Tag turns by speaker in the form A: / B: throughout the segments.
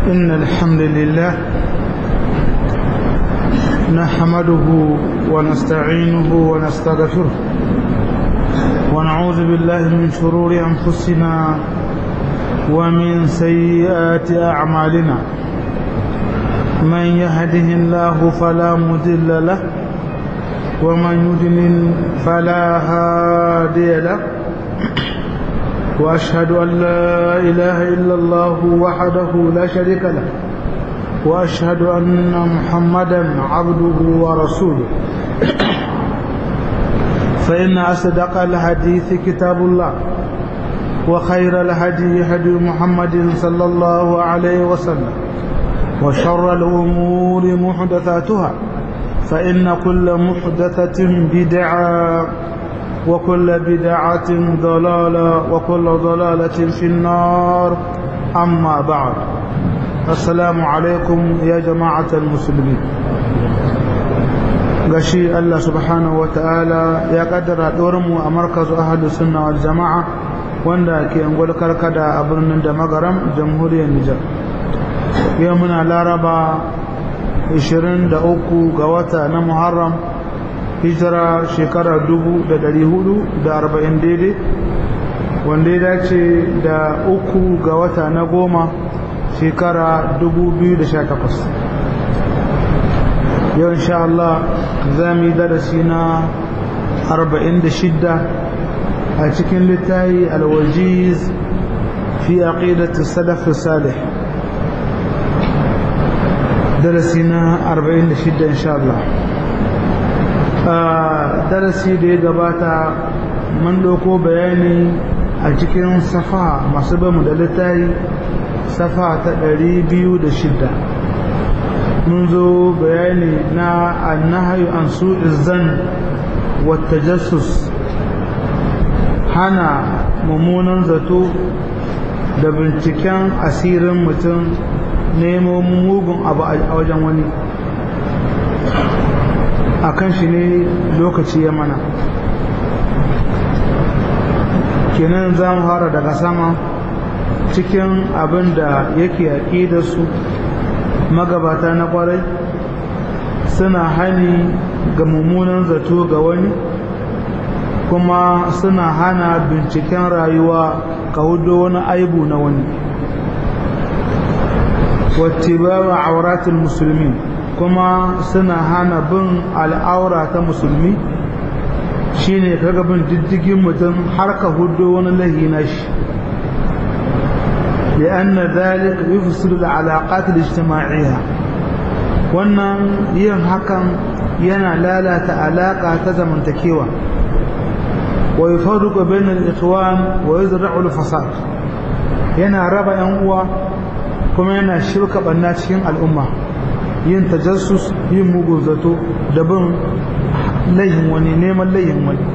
A: إن الحمد لله نحمده ونستعينه ونستغفره ونعوذ بالله من شرور أنفسنا ومن سيئات أعمالنا من يهده الله فلا مضل له ومن يضلل فلا هادي له وأشهد أن لا إله إلا الله وحده لا شريك له وأشهد أن محمدا عبده ورسوله فإن أصدق الحديث كتاب الله وخير الهدي هدي محمد صلى الله عليه وسلم وشر الأمور محدثاتها فإن كل محدثة بدعة وكل بدعة ضلالة وكل ضلالة في النار أما بعد السلام عليكم يا جماعة المسلمين gashi Allah subhanahu wa ta'ala ya kaddara mu a markazu ahadu sunna wal jama'a wanda ke angol karkada a birnin da magaram jamhuriyar Nijar yau muna laraba 23 ga wata na Muharram hijira shekara 440 daidai wanda ya dace da uku ga wata na goma shekara 2018 yau insha Allah za mu yi darasi na 46 a cikin littayi alwajiz fi aqidati salaf salih darasi na 46 insha Allah darasi da ya gabata mun ɗauko bayani a cikin safa masu bamu da littayi safa ta 206 mun zo bayani na annahayu an su izan wata jasus hana mummunan zato da binciken asirin mutum nemo mugun abu a wajen wani a kan shi ne lokaci ya mana kenan za mu fara daga sama cikin abin da yake yaƙi da su magabata na kwarai suna hani ga mummunan zato ga wani kuma suna hana binciken rayuwa ka hudo wani aibu na wani wattibawa auratul musulmi kuma suna hana bin al'aura ta musulmi shine kaga bin diddigin mutum har ka hudo wani lahi na shi لأن ذلك يفسد العلاقات الاجتماعية wannan yin hakan yana lalata alaƙa ta zamantakewa wa yufarriqu bayna al-ikhwan wa yuzra'u al-fasad yana raba yan uwa kuma yana shirka banna cikin al'umma yin tajassus yin mugun zato da bin layin wani neman layin wani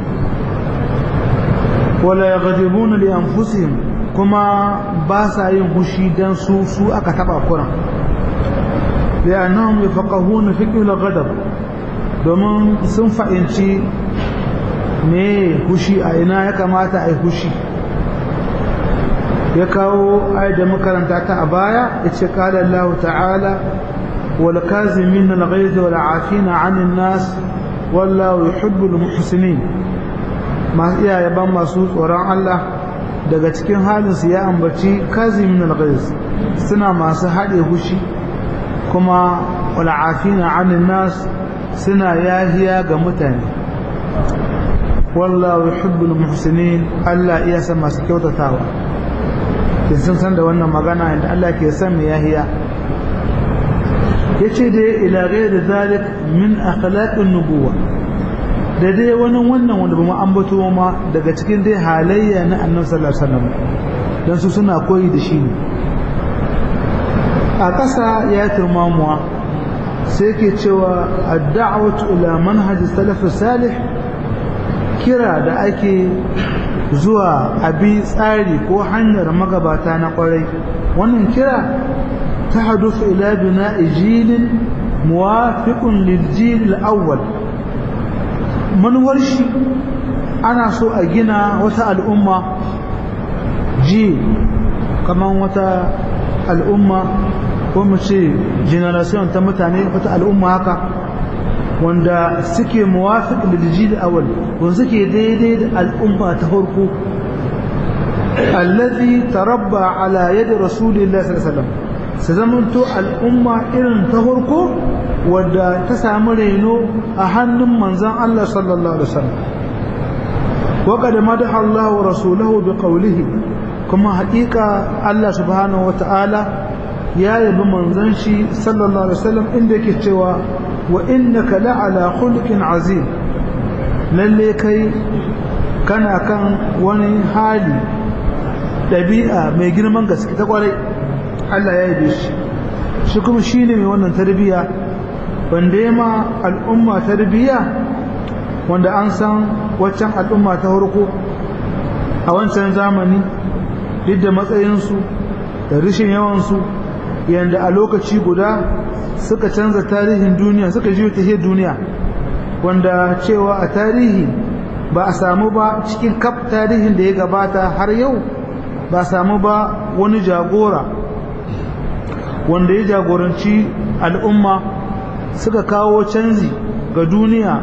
A: wala yaghdibuna li anfusihim kuma ba sa yin hushi dan su su aka taba kuran li'annahum yafqahuna fiqh al-ghadab domin sun fa'inci me hushi a ina ya kamata ai hushi ya kawo ayat da makaranta ta a baya yace qala Allah ta'ala wal kazimin al-ghayz wal 'afina 'anil nas wallahu yuhibbul muhsinin ma iya yaban masu tsoron Allah daga cikin halinsu ya ambaci kazimin al-ghaiz suna masu haɗe hushi kuma wal'afina 'anil nas suna yahiya ga mutane wallahu yuhibbul muhsinin Allah iya san masu kyautatawa sun san da wannan magana inda Allah ke san mai yahiya yace da ila ghairi zalik min akhlaqin nubuwa da dai wani wannan wanda ba mu ambato ma daga cikin dai halayya na annabi sallallahu alaihi wasallam dan su suna koyi da shi ne a ƙasa ya turmamuwa sai ke cewa ad-da'watu ila manhaj salaf salih kira da ake zuwa abi tsari ko hanyar magabata na kwarai wannan kira ta hadufu ila bina'i jilin muwafiqun lil jil al-awwal manuwar shi ana so a gina wata al'umma ji kamar wata al'umma ko mu ce generation ta mutane wata al'umma haka wanda suke muwafiq lil jil awal wanda suke daidai da al'umma ta farko allazi tarabba ala yadi rasulillahi sallallahu alaihi wasallam su zamanto al'umma irin ta farko wadda ta samu reno a hannun manzon Allah sallallahu alaihi wasallam wa qad madaha Allah wa rasuluhu bi qawlihi kuma haƙiƙa Allah subhanahu wa ta'ala ya yabi manzon shi sallallahu alaihi wasallam inda yake cewa wa innaka la'ala khuluqin azim lalle kai kana kan wani hali ɗabi'a mai girman gaske ta kwarai Allah ya yabe shi shi kuma shine mai wannan tarbiyya wanda ya ma al'umma tarbiyya wanda an san waccan al'umma ta farko a wancan zamani duk da matsayinsu da rishin yawansu yadda a lokaci guda suka canza tarihin duniya suka ji ta duniya wanda cewa a tarihi ba a samu ba cikin kaf tarihin da ya gabata har yau ba a samu ba wani jagora wanda ya jagoranci al'umma suka kawo canji ga duniya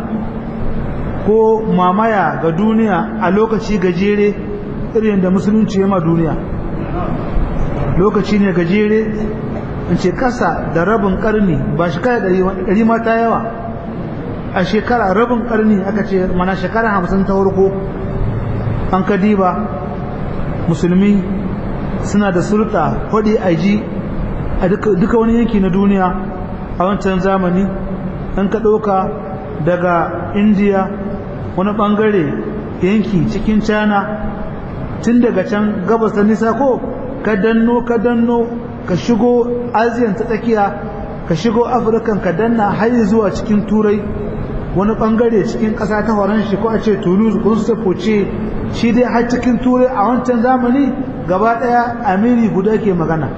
A: ko mamaya ga duniya a lokaci gajere irin da musulunci ya ma duniya lokaci ne gajere in ce kasa da rabin karni ba shekara ɗari ma ta yawa a shekara rabin karni aka ce mana shekara hamsin ta farko an kadiba musulmi suna da sulta kwaɗi aji a duka wani yanki na duniya a wancan zamani an ka ɗauka daga indiya wani ɓangare yanki cikin china tun daga can gabas ta nisa ko ka danno ka danno ka shigo asiyan ta tsakiya ka shigo afirkan ka danna har zuwa cikin turai wani bangare cikin ƙasa ta horon shi ko a ce toulouse ko su ce shi dai har cikin turai a wancan zamani gaba ɗaya amiri guda ke magana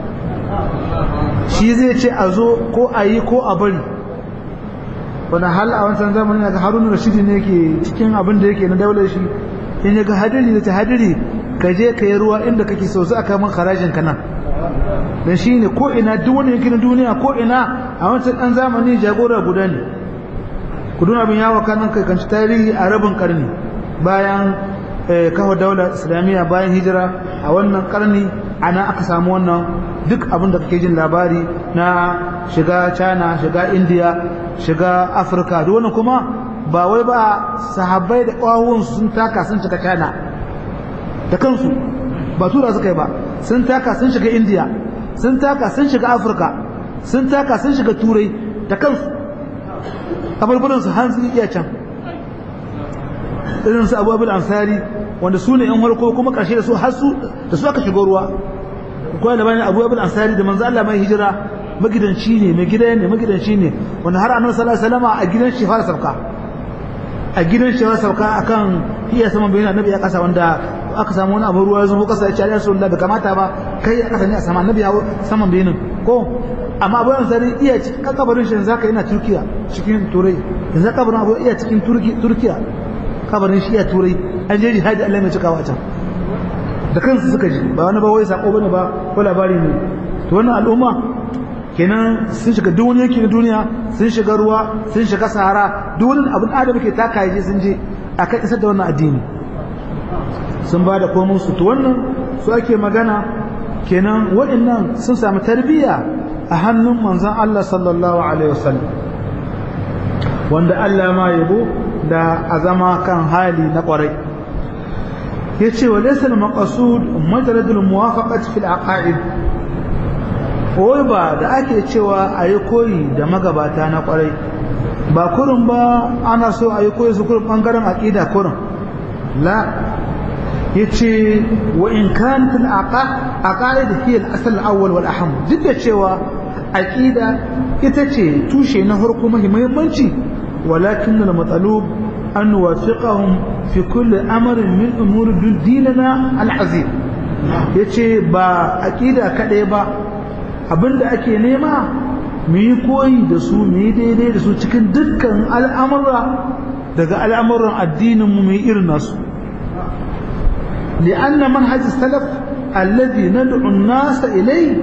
A: shi zai ce a zo ko a yi ko a bari wani hal a wancan zamani ga haruna rashidi ne ke cikin abin da yake na daular shi in ya ga hadiri da ta hadiri ka je ka yi ruwa inda kake so za a kama harajin ka nan dan shi ne ko ina duk wani yankin duniya ko ina a wancan ɗan zamani jagora guda ne ku duna abin yawo kanan kai kanci tarihi a rabin karni bayan kawo daular islamiyya bayan hijira a wannan karni ana aka samu wannan duk abin da kake jin labari na shiga china shiga india shiga afirka duk wannan kuma ba wai ba sahabbai da ƙwawun sun taka sun shiga china da kansu ba tura suka yi ba sun taka sun shiga india sun taka sun shiga afirka sun taka sun shiga turai da kansu kabarbarin su hansu iya can irin su abu abin ansari wanda su ne yan harko kuma karshe da su har su da su aka shigo ruwa kuma da bayan abu abin ansari da manzo Allah mai hijira magidanci ne mai gida ne magidanci ne wanda har annabi sallallahu alaihi wasallam a gidan shi fara sauka a gidan shi fara sauka akan iya saman bayan annabi ya kasa wanda aka samu wani abu ruwa ya zo kasa ya ce ya rasulullahi bai kamata ba kai aka sani a sama annabi ya saman bayanin ko amma abu ansari iya cikin kabarin shi zaka yana turkiya cikin turai yanzu kabarin abu iya cikin turkiya kabarin shi iya turai an je jihadi Allah mai cikawa can da kansu suka ji ba wani ba wai sako bane ba ko labari ne to wannan al'umma kenan sun shiga duk wani yanki na duniya sun shiga ruwa sun shiga sahara duk wani abin adam ke taka yaje sun je akan isar da wannan addini sun ba da komai su to wannan su ake magana kenan waɗannan sun samu tarbiyya a hannun manzon Allah sallallahu alaihi wasallam wanda Allah ma yabo da azama kan hali na kwarai yace wa laysa al-maqsud majarad al-muwafaqat fi al-aqaid wai ba da ake cewa ayi koyi da magabata na kwarai ba kurun ba ana so ayi koyi su kurun bangaren aqida kurun la yace wa in kanat al-aqaid hiya al-asl al-awwal wal aham duk da cewa aqida ita ce tushe na farko muhimmanci walakin al-matalub an nuwafiqahum fi kulli amrin min umuri dinina al-azim yace ba aqida kadai ba abinda ake nema mu yi koyi da su mu yi daidai da su cikin dukkan al'amura daga al'amuran addinin mu mu yi irin nasu لأن منهج السلف الذي ندعو الناس إليه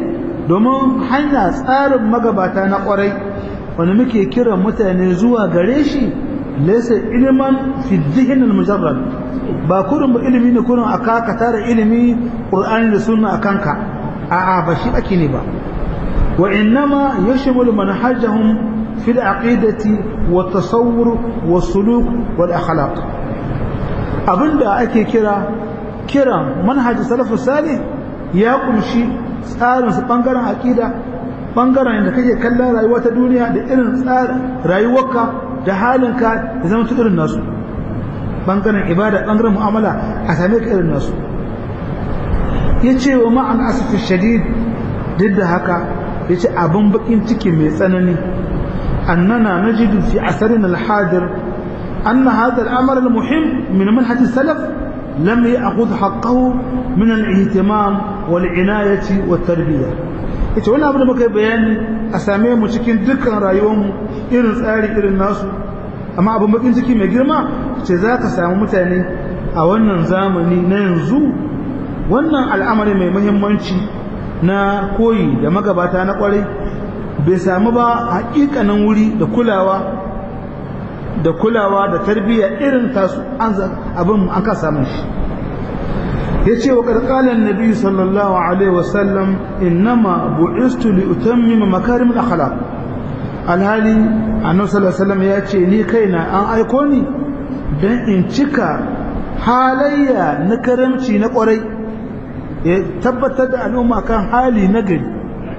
A: domin hanya tsarin magabata na kwarai wanda muke kiran mutane zuwa gare shi laysa ilman fi dhihn al-mujarrad ba kurin ba ilimi ne kurin aka ka tara ilimi qur'ani da sunna akanka a'a ba shi ake ne ba wa innama yashmulu manhajahum fi al-aqidati wa tasawwur wa suluk wal akhlaq abinda ake kira kiran manhaj salafus salih ya kunshi tsarin su bangaren aqida bangaren da kake kallon rayuwa ta duniya da irin tsarin rayuwarka da halinka da zama irin nasu bangaren ibada bangaren mu'amala a same ka irin nasu ya ce wa ma'an asifin shadid duk da haka ya ce abin bakin ciki mai tsanani annana na jidu fi asarin alhadir أن هذا الأمر المهم من منهج السلف لم يأخذ حقه من الاهتمام والعناية والتربية ita wani abu da muka yi bayani a same mu cikin dukkan rayuwarmu irin tsari irin nasu amma abin bakin ciki mai girma ce za ka samu mutane a wannan zamani na yanzu wannan al'amari mai muhimmanci na koyi da magabata na kwarai bai samu ba hakikanin wuri da kulawa da kulawa da tarbiyya irin tasu abin an ka samun shi yace wa qarqalan nabi sallallahu alaihi wasallam innama bu'istu li utammima makarim al-akhlaq alhali annabi sallallahu alaihi wasallam yace ni kaina an aiko ni dan in cika halayya na karamci na kwarai ya tabbatar da al'umma kan hali na gari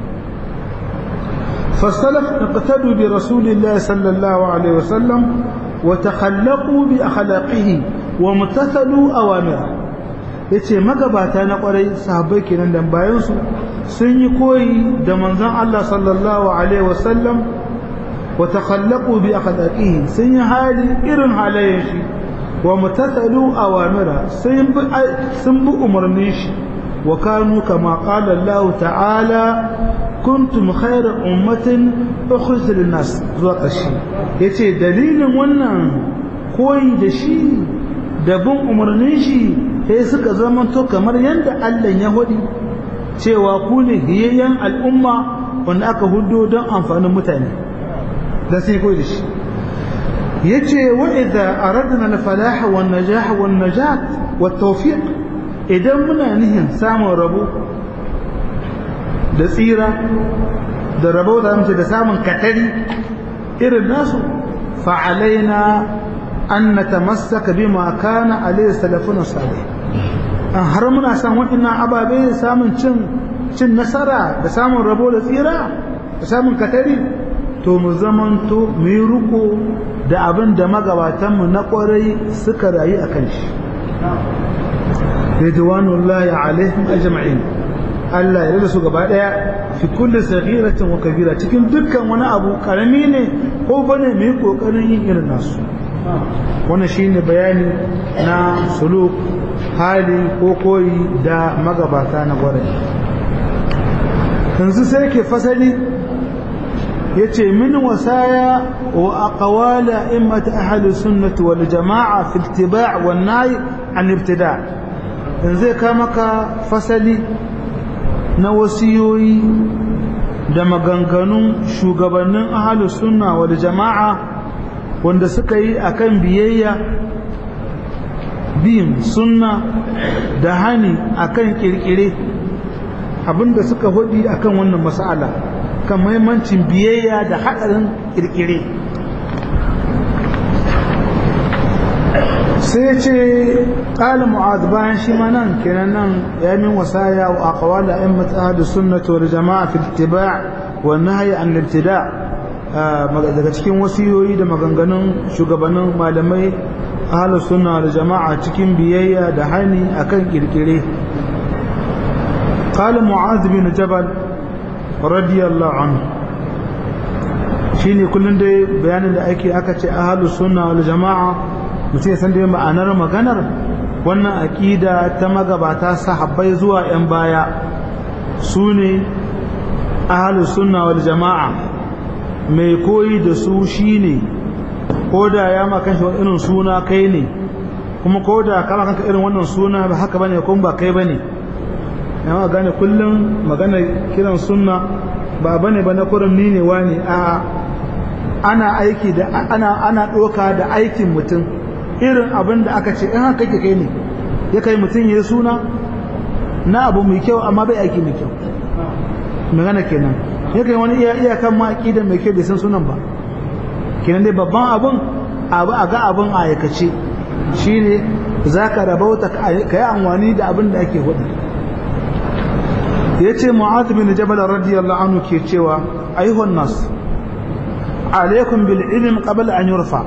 A: فالسلف اقتدوا برسول الله صلى الله عليه وسلم وتخلقوا بأخلاقه وامتثلوا أوامره yace magabata na kwarai sahabbai kenan dan bayan su sun yi koyi da manzon Allah sallallahu alaihi wasallam wa takhallaqu bi akhlaqihi sun yi hali irin halayen shi wa mutasalu awamira sun bi sun bi umarnin shi wa kanu kama qala Allah ta'ala kuntum khayra ummatin ukhrijat lin-nas zuwa ƙarshe yace dalilin wannan koyi da shi da bin umarnin shi sai suka zamanto kamar yadda Allah ya hudi cewa ku ne hiyayyen al'umma wanda aka hudo don amfanin mutane da sai koyi da shi yace wa idza aradna al-falah wa an-najah wa an-najat wa tawfiq idan muna nihin samun rabo da tsira da rabo da mace da samun katari irin nasu fa'alaina an natamassaka bima kana alayhi salafuna salih an har muna san waɗannan ababe samun cin cin nasara da samun rabo da tsira da samun katari to mu zamanto mu yi riko da abin da magabatanmu na ƙwarai suka rayu a kan shi ridwanullahi alaihim ajma'in Allah ya rada su gaba daya fi kulli saghiratin wa kabira cikin dukkan wani abu karami ne ko bane mai kokarin yin irin nasu wannan shine bayani na suluk hali ko koyi da magabata na gware yanzu sai ke fasali yace min wasaya wa aqwala immat ahli sunnati wal jamaa fi ittiba' wan nahy an ibtida' yanzu ka maka fasali na wasiyoyi da maganganun shugabannin ahalus sunna wal jama'a wanda suka yi akan biyayya bin sunna da hani akan kirkire abinda suka hudi akan wannan mas'ala kan muhimmancin biyayya da hadarin kirkire sai ce ƙala mu'ad bayan shi ma nan kenan nan ya min wasaya wa aqwal a'immat ahli sunnah wal jama'a fi ittiba' wa nahyi an ibtida' daga cikin wasiyoyi da maganganun shugabannin malamai ahli sunna wal jama'a cikin biyayya da hani akan kirkire قال معاذ بن جبل رضي الله عنه shine kullun dai bayanin da ake aka ce ahlus sunna wal jama'a mutum ya san da ma'anar maganar wannan aƙida ta magabata sahabbai zuwa 'yan baya su ne ahalus sunna wal jama'a mai koyi da su shine ko da ya makan shi irin suna kai ne kuma ko da kama kanka irin wannan suna ba haka bane kuma ba kai bane yawa gane kullum magana kiran sunna ba bane ba na kurin ni ne wani a ana aiki da ana ana doka da aikin mutum irin abin da aka ce in haka kake kai ne ya kai mutum ya suna na abu mai kyau amma bai aiki mai kyau magana kenan ya kai wani iya iyakan ma aqida mai kyau bai san sunan ba kenan dai babban abun abu a ga abun a aikace shine zaka rabauta ka yi amfani da abin da ake hudu yace mu'adh bin jabal radiyallahu anhu ke cewa ayyuhan nas alaikum bil ilm qabla an yurfa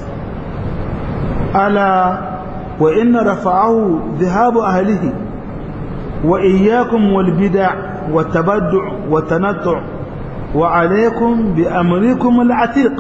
A: ala wa inna rafa'ahu dhahabu ahlihi wa iyyakum wal bid'a wa tabaddu' wa tanattu' wa alaikum bi amrikum al atiq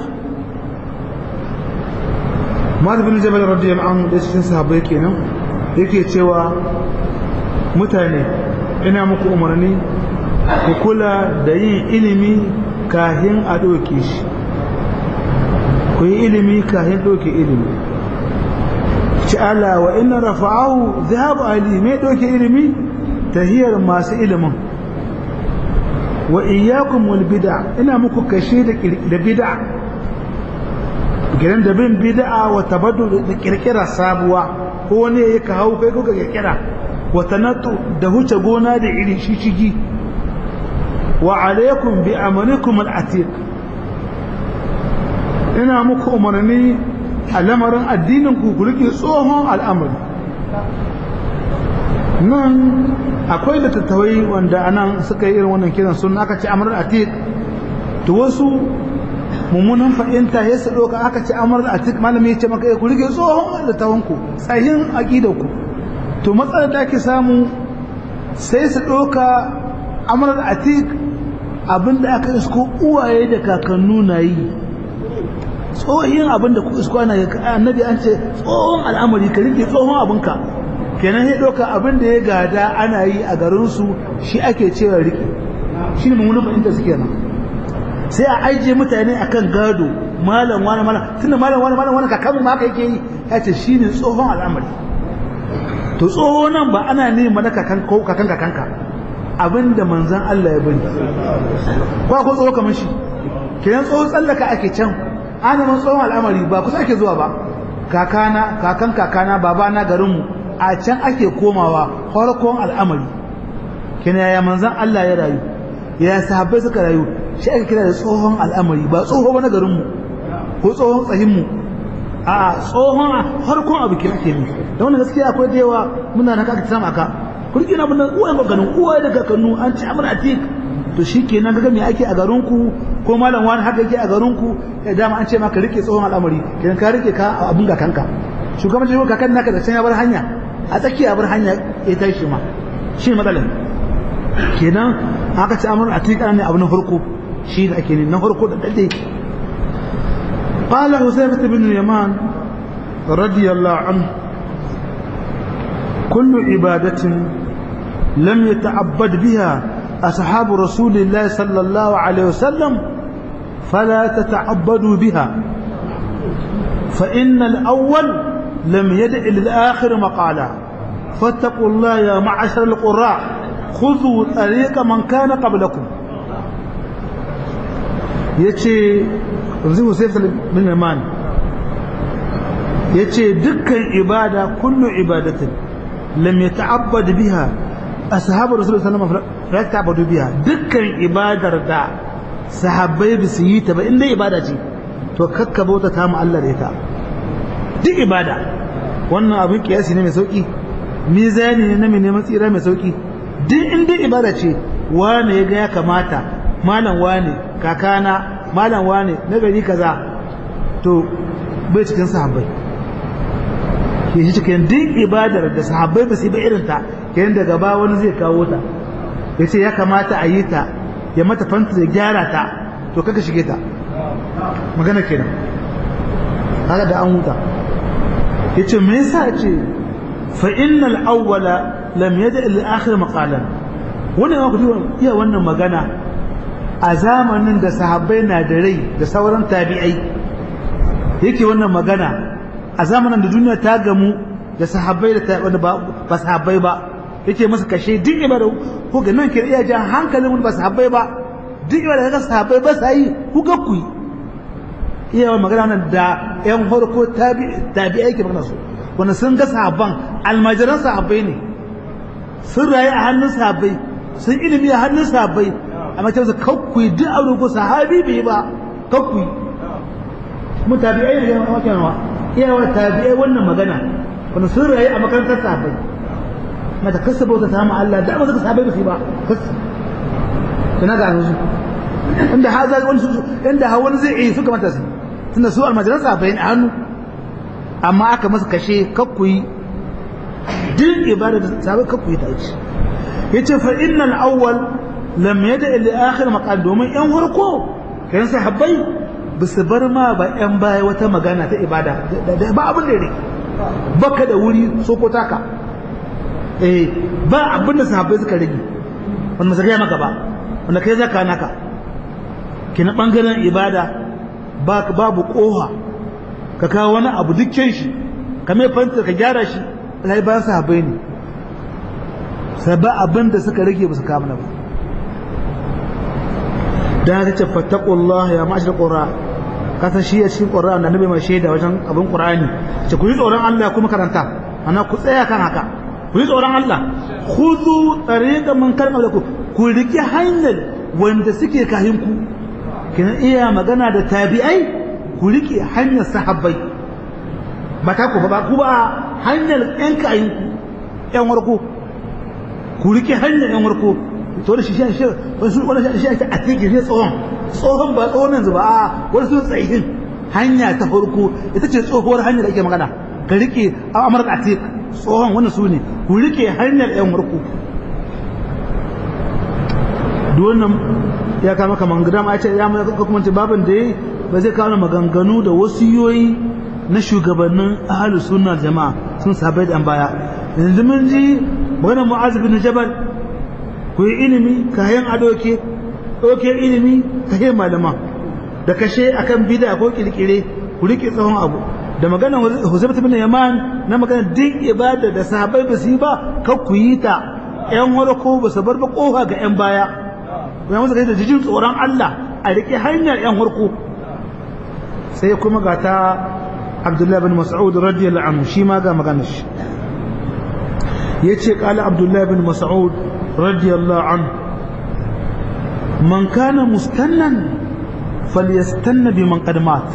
A: Mu'adh bin Jabal radiyallahu anhu da cikin sahabbai kenan yake cewa mutane ina muku umarni ku kula da yin ilimi kahin a ɗauke shi ku yi ilimi kahin ɗauke ilimi ci ala wa ina rafa'ahu zahabu ali mai ɗauke ilimi tahiyar masu ilimin wa iyyakum wal bid'a ina muku kashe da bid'a gidan da bin bid'a wa tabaddu da kirkira sabuwa ko wani ya ka hau kai ko ka kirkira wa tanattu da huce gona da iri shishigi wa alaikum bi amrikum al atiq ina muku umarni a lamarin addinin ku ku rike tsohon al'amari nan akwai littattafai wanda anan suka yi irin wannan kiran sun aka ce amrul atiq to wasu mummunan fahimta ya su ɗauka aka ce amur a cikin malami ya ce maka ya ku rike tsohon littafanku tsayin aƙidanku to matsalar da ake samu sai su ɗauka amur a tik abinda aka isko uwaye da kakannu na yi tsohin abinda ku isko ana yi annabi an ce tsohon al'amari ka rike tsohon abinka kenan ya ɗauka abinda ya gada ana yi a garinsu shi ake cewa rike shi ne mummunan fahimta suke nan sai a ajiye mutane akan gado malam wani malam tunda malam wani malam wani kakanmu ma haka yake yi ya ce shine tsohon al'amari to tsoho nan ba ana ne mana kakan ko kakan kakanka abinda manzon Allah ya bari ko ko tsoho kamar shi kiran tsoho tsallaka ake can ana man tsohon al'amari ba kusa ake zuwa ba kakana kakan kakana babana garinmu a can ake komawa farkon al'amari kina ya manzon Allah ya rayu ya sahabbai suka rayu shi ake kira da tsohon al'amari ba tsoho ba na garinmu ko tsohon tsahinmu a tsohon harkon abu kira ke ne da wannan gaskiya akwai da yawa muna na kaka samu aka kurki na bunan uwayen ganin uwaye da kakannu an ci amur atik to shi ke nan me ake a garinku ko malam wani haka yake a garinku ya dama an ce maka rike tsohon al'amari kenan ka rike ka abun ga kanka shugaban jirgin kakan naka da can ya bar hanya a tsakiya bar hanya ya tashi ma shi matsalin kenan aka ci amur atik ne abu na farko shi da ake ne na farko da dade qala husaybah ibn yaman radiyallahu anhu kullu ibadatin lam yata'abbad biha ashab rasulillah sallallahu alaihi wasallam fala tata'abbadu biha fa inna al-awwal lam yad'i lil-akhir maqala فاتقوا الله يا معشر القراء خذوا طريق من كان قبلكم ya ce yanzu Hussein bin Yaman ya ce dukkan ibada kullu ibadatin lam ya ta'abbad biha ashabu rasulullah sallallahu alaihi wasallam la ta'abbadu biha dukkan ibadar da sahabbai ba su yi ta ba inda ibada ce to kakka bauta ta mu Allah da ita duk ibada wannan abin kiyasi ne mai sauki mizani ne na mai neman tsira mai sauki duk inda ibada ce wane ya ga ya kamata malam wane kakana malam wane na gari kaza to bai cikin sahabbai ke shi cikin duk ibadar da sahabbai ba su yi ba irin ta yayin da gaba wani zai kawo ta ya ce ya kamata a yi ta ya mata fanta ya gyara ta to kaka shige ta magana kenan haka da an huta ya ce me yasa ce fa innal awwala lam yada ila akhir maqalan wannan ya ku iya wannan magana a zamanin da sahabbai na da rai da sauran tabi'ai yake wannan magana a zamanin da duniya ta gamu da sahabbai da ba sahabbai ba yake masa kashe duk ibada ko ga nan ke iya jan hankalin wani ba sahabbai ba duk ibada ga sahabbai ba sa yi ku ga ku iya wa magana nan da yan farko tabi tabi yake magana su wanda sun ga sahabban almajiran sahabbai ne sun rayu a hannun sahabbai sun ilimi a hannun sahabbai amma ta masa kakku duk aure ko sahabi bai ba kakku mu tabi'ai ne yawan wakan wa iya wa tabi'ai wannan magana wanda sun rayu a makarantar sahabbai mata kasa bauta ta ma Allah da ba su sahabbai ba su ba kasa tana ga su inda ha za wani inda ha wani zai yi suka mata su tunda su almajiran sahabbai ne a hannu amma aka masa kashe kakku yi duk ibada da sahabbai kakku yi ta ci yace fa innal awwal lam yada ila akhir maqal domin yan farko kayan sahabbai ba su bar ma ba yan baya wata magana ta ibada ba abin da yake baka da wuri so ko taka eh ba abin da sahabbai suka rage wanda sai maka ba wanda kai zaka naka kina bangaren ibada ba babu koha ka kawo wani abu dukkan shi ka mai fanta ka gyara shi alhali bayan sahabbai ne sai ba abin da suka rage ba su kama ba da haka ce fattakullah ya mashi da ƙura kasa shi ya cikin ƙura da nabi mai shaida wajen abin ƙura'ani ce ku yi tsoron Allah kuma karanta ana ku tsaya kan haka ku yi tsoron Allah khudhu tariqan man kana ku ku riki hanyar wanda suke kahin ku kina iya magana da tabi'ai ku riki hanyar sahabbai ba ta ku ba ku ba hanyar ƴan kahin ku ƴan warko ku riki hanyar ƴan warko to da shi shi shi wasu wani shi shi a cikin shi tsohon tsohon ba tsohon yanzu ba a wani sun tsayin hanya ta farko ita ce tsohuwar hanyar da ake magana ka rike amurka a tik tsohon wani su ne ku rike hanyar yan murku duk wannan ya kama kaman gida ma ce ya mai kuma babin da ya ba zai kawo maganganu da wasiyoyi na shugabannin ahalus sunna jama'a sun sabai da baya yanzu mun ji maganar mu'az bin jabal ku yi ilimi kayan adoke ɗauke ilimi kayan malama da kashe akan bida ko kirkire ku rike tsawon abu da magana Huzaifatu bin Yaman na magana duk ibada da sahabbai ba su yi ba kar ku yi ta ƴan warko ba su bar ba kofa ga ƴan baya ku musu kai da jijin tsoron Allah a rike hanyar ƴan warko sai kuma ga ta Abdullah bin Mas'ud radiyallahu anhu shi ma ga maganar shi yace qala Abdullah bin Mas'ud رضي الله عنه من كان مستنا فليستن بمن قد مات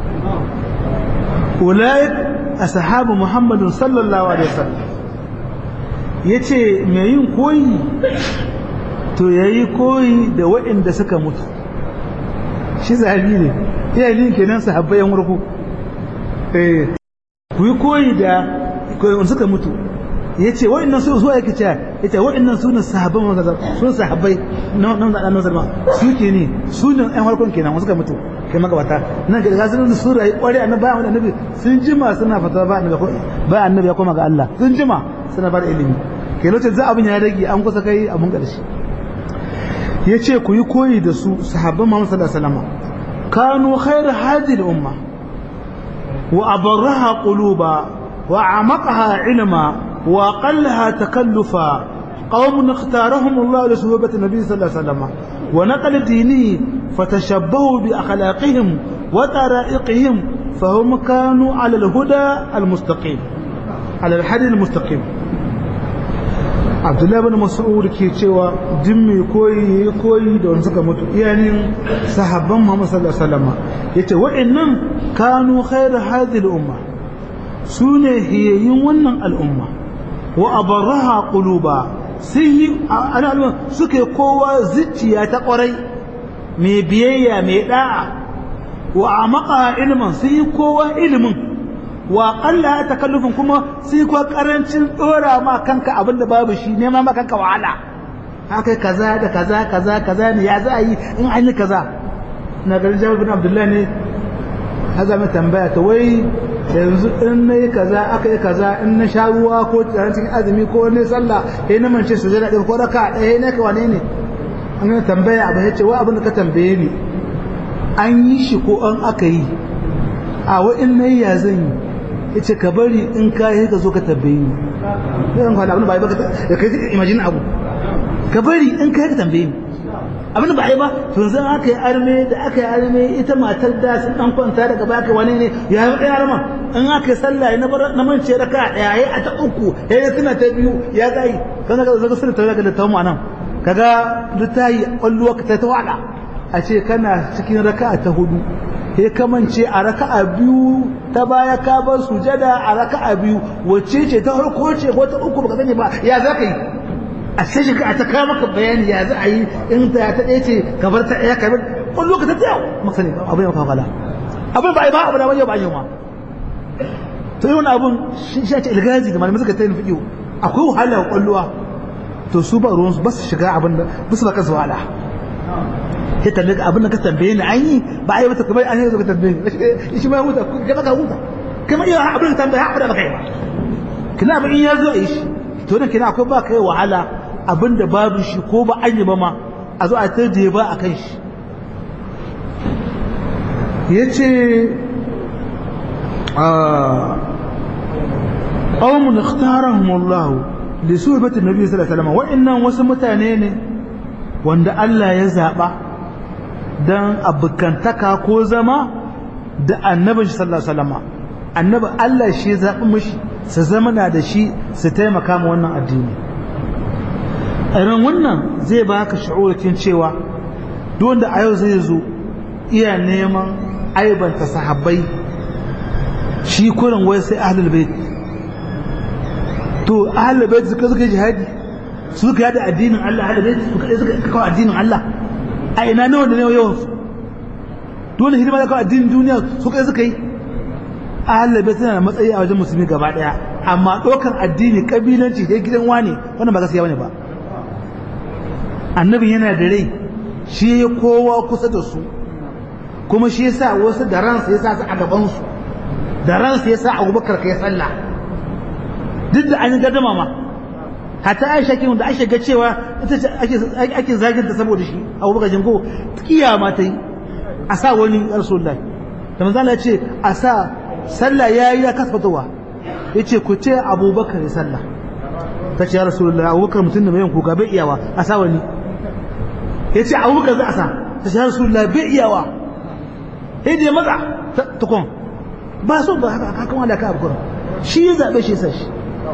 A: أولئك أصحاب محمد صلى الله عليه وسلم yace mai yin koyi to yayi koyi da waɗanda suka mutu shi zahabi ne iyayen kenan sahabbai yan warko eh ku yi koyi da koyi suka mutu yace wa'annan su zuwa yake cewa yace wa'annan su ne sahabban manzon su sahabbai na nan da nan zalma su ke ne su ne ɗan farkon kenan wasu ka mutu kai magabata nan ga gasu da su rayu kware annabi bayan annabi sun jima suna fata ba annabi ba annabi ya koma ga Allah sun jima suna bar ilimi ke lokacin za abin ya rage an kusa kai abun karshe yace ku yi koyi da su sahabban Muhammad sallallahu alaihi wasallam kanu khairu hadhihi al-umma wa abarraha quluba wa amaqaha ilma وأقلها تكلفا قوم اختارهم الله لصحبة النبي صلى الله عليه وسلم ونقل دينه فتشبهوا بأخلاقهم وطرائقهم فهم كانوا على الهدى المستقيم على الحد المستقيم Abdullahi bin Mas'ud ke cewa din mai koyi ya koyi da wani suka mutu iyanin sahabban Muhammad sallallahu alaihi wasallam yace wa'annan kanu khairu hadhihi al-umma sune hiyayin wannan al'umma wa abarraha quluba sun yi ana suke kowa zuciya ta kwarai mai biyayya mai da'a wa amaka ilmin sun yi kowa ilimin wa qalla takallufin kuma sun yi kowa karancin dora ma kanka abin da babu shi nema ma kanka wahala haka kaza da kaza kaza kaza ne ya za a yi in an yi kaza na garin jabir bin abdullahi ne haza mai tambaya ta wai yanzu in na yi kaza aka yi kaza in na sha ruwa ko tsaron cikin azumi ko ne sallah ya na mance su jira ɗin ko raka ɗaya ne ka wane ne an gana tambaya abu ya ce wa abin da ka tambaye ni an yi shi ko an aka yi a wa in na yi ya zan yi ya ce ka bari in ka yi ka zo ka tambaye ni zan faɗa abin ba ba ka kai imagine abu ka bari in kai ka tambaye ni abin ba ai ba to zan aka yi arme da aka yi arme ita matar da sun dan kwanta daga baya kai wani ne ya yi ɗaya arma in aka yi sallah na bar na mance raka ɗaya yayi a ta uku yayi suna ta biyu ya gai kan ga zaka suna ta ga da tamu anan kaga duk ta yi kwallo ka ta tawada a ce kana cikin raka ta hudu sai ka mance a raka'a biyu ta baya ka bar sujada a raka'a biyu wacce ce ta farko ce ko ta uku baka sani ba ya za ka yi a sai shi ka ta kawo maka bayani ya za a yi in ta ta ɗaya ce ka bar ta ɗaya ka bar wani lokaci ta yau maka sani abin ya kawala abin ba a yi ba abu da wani yau ba yi ma to yi wani abin shi ce ilgazi da malamai suka ta yin fiƙiyo akwai wahala wa ƙwallowa to su ba ruwansu ba su shiga abin da ba su ba kansu wahala sai tambaye ka abin da ka tambaye ni an yi ba a yi mata kamar an yi ka tambaye ni shi ma ya huta ka baka huta kamar iya abin da tambaye haɓa da baka yi ba kina abin in ya zo a yi shi to nan kina akwai ba ka yi wahala abin da babu shi ko ba an yi ba ma a zo a ta je ba a kan shi ya ce ƙaunin ikhtarahumullahu da su batin nabi sallallahu alaihi wasallam wa'annan wasu mutane ne wanda Allah ya zaɓa don abokantaka ko zama da annabin shi sallallahu alaihi wasallam annabi Allah shi ya zaɓi mishi su zama na da shi su taimaka ma wannan addini irin wannan zai baka sha'urakin cewa duk wanda a yau zai zo iya neman aibanta sahabbai shi kurin wai sai ahlul bait to ahlul bait suka suka jihadi suka yada addinin Allah ahlul bait suka suka kawo addinin Allah a ina nawa da nawa yawan su dole hidima da kawo addinin duniya suka suka yi ahlul bait suna da matsayi a wajen musulmi gaba daya amma ɗaukar addini kabilanci da gidan wane wannan ba gaskiya bane ba annabi yana da rai shi ya kowa kusa da su kuma shi yasa wasu da ransa yasa su a gaban su da ransa yasa Abubakar kai sallah duk da an gadama ma hatta Aisha kin da Aisha ga cewa ita ce ake ake zagin ta saboda shi Abubakar jingo kiyama ta yi a sa wani Rasulullahi da manzo Allah ya ce a sa sallah yayi ya kasfatowa yace ku ce Abubakar ya sallah ta ce ya Rasulullahi Abubakar mutum da mai yin kuka bai iyawa a sa wani yace Abubakar za a sa ta ce ya Rasulullahi bai iyawa sai da ya matsa tukun ba so ba haka kakan wanda ka abu shi ya zaɓe shi sa shi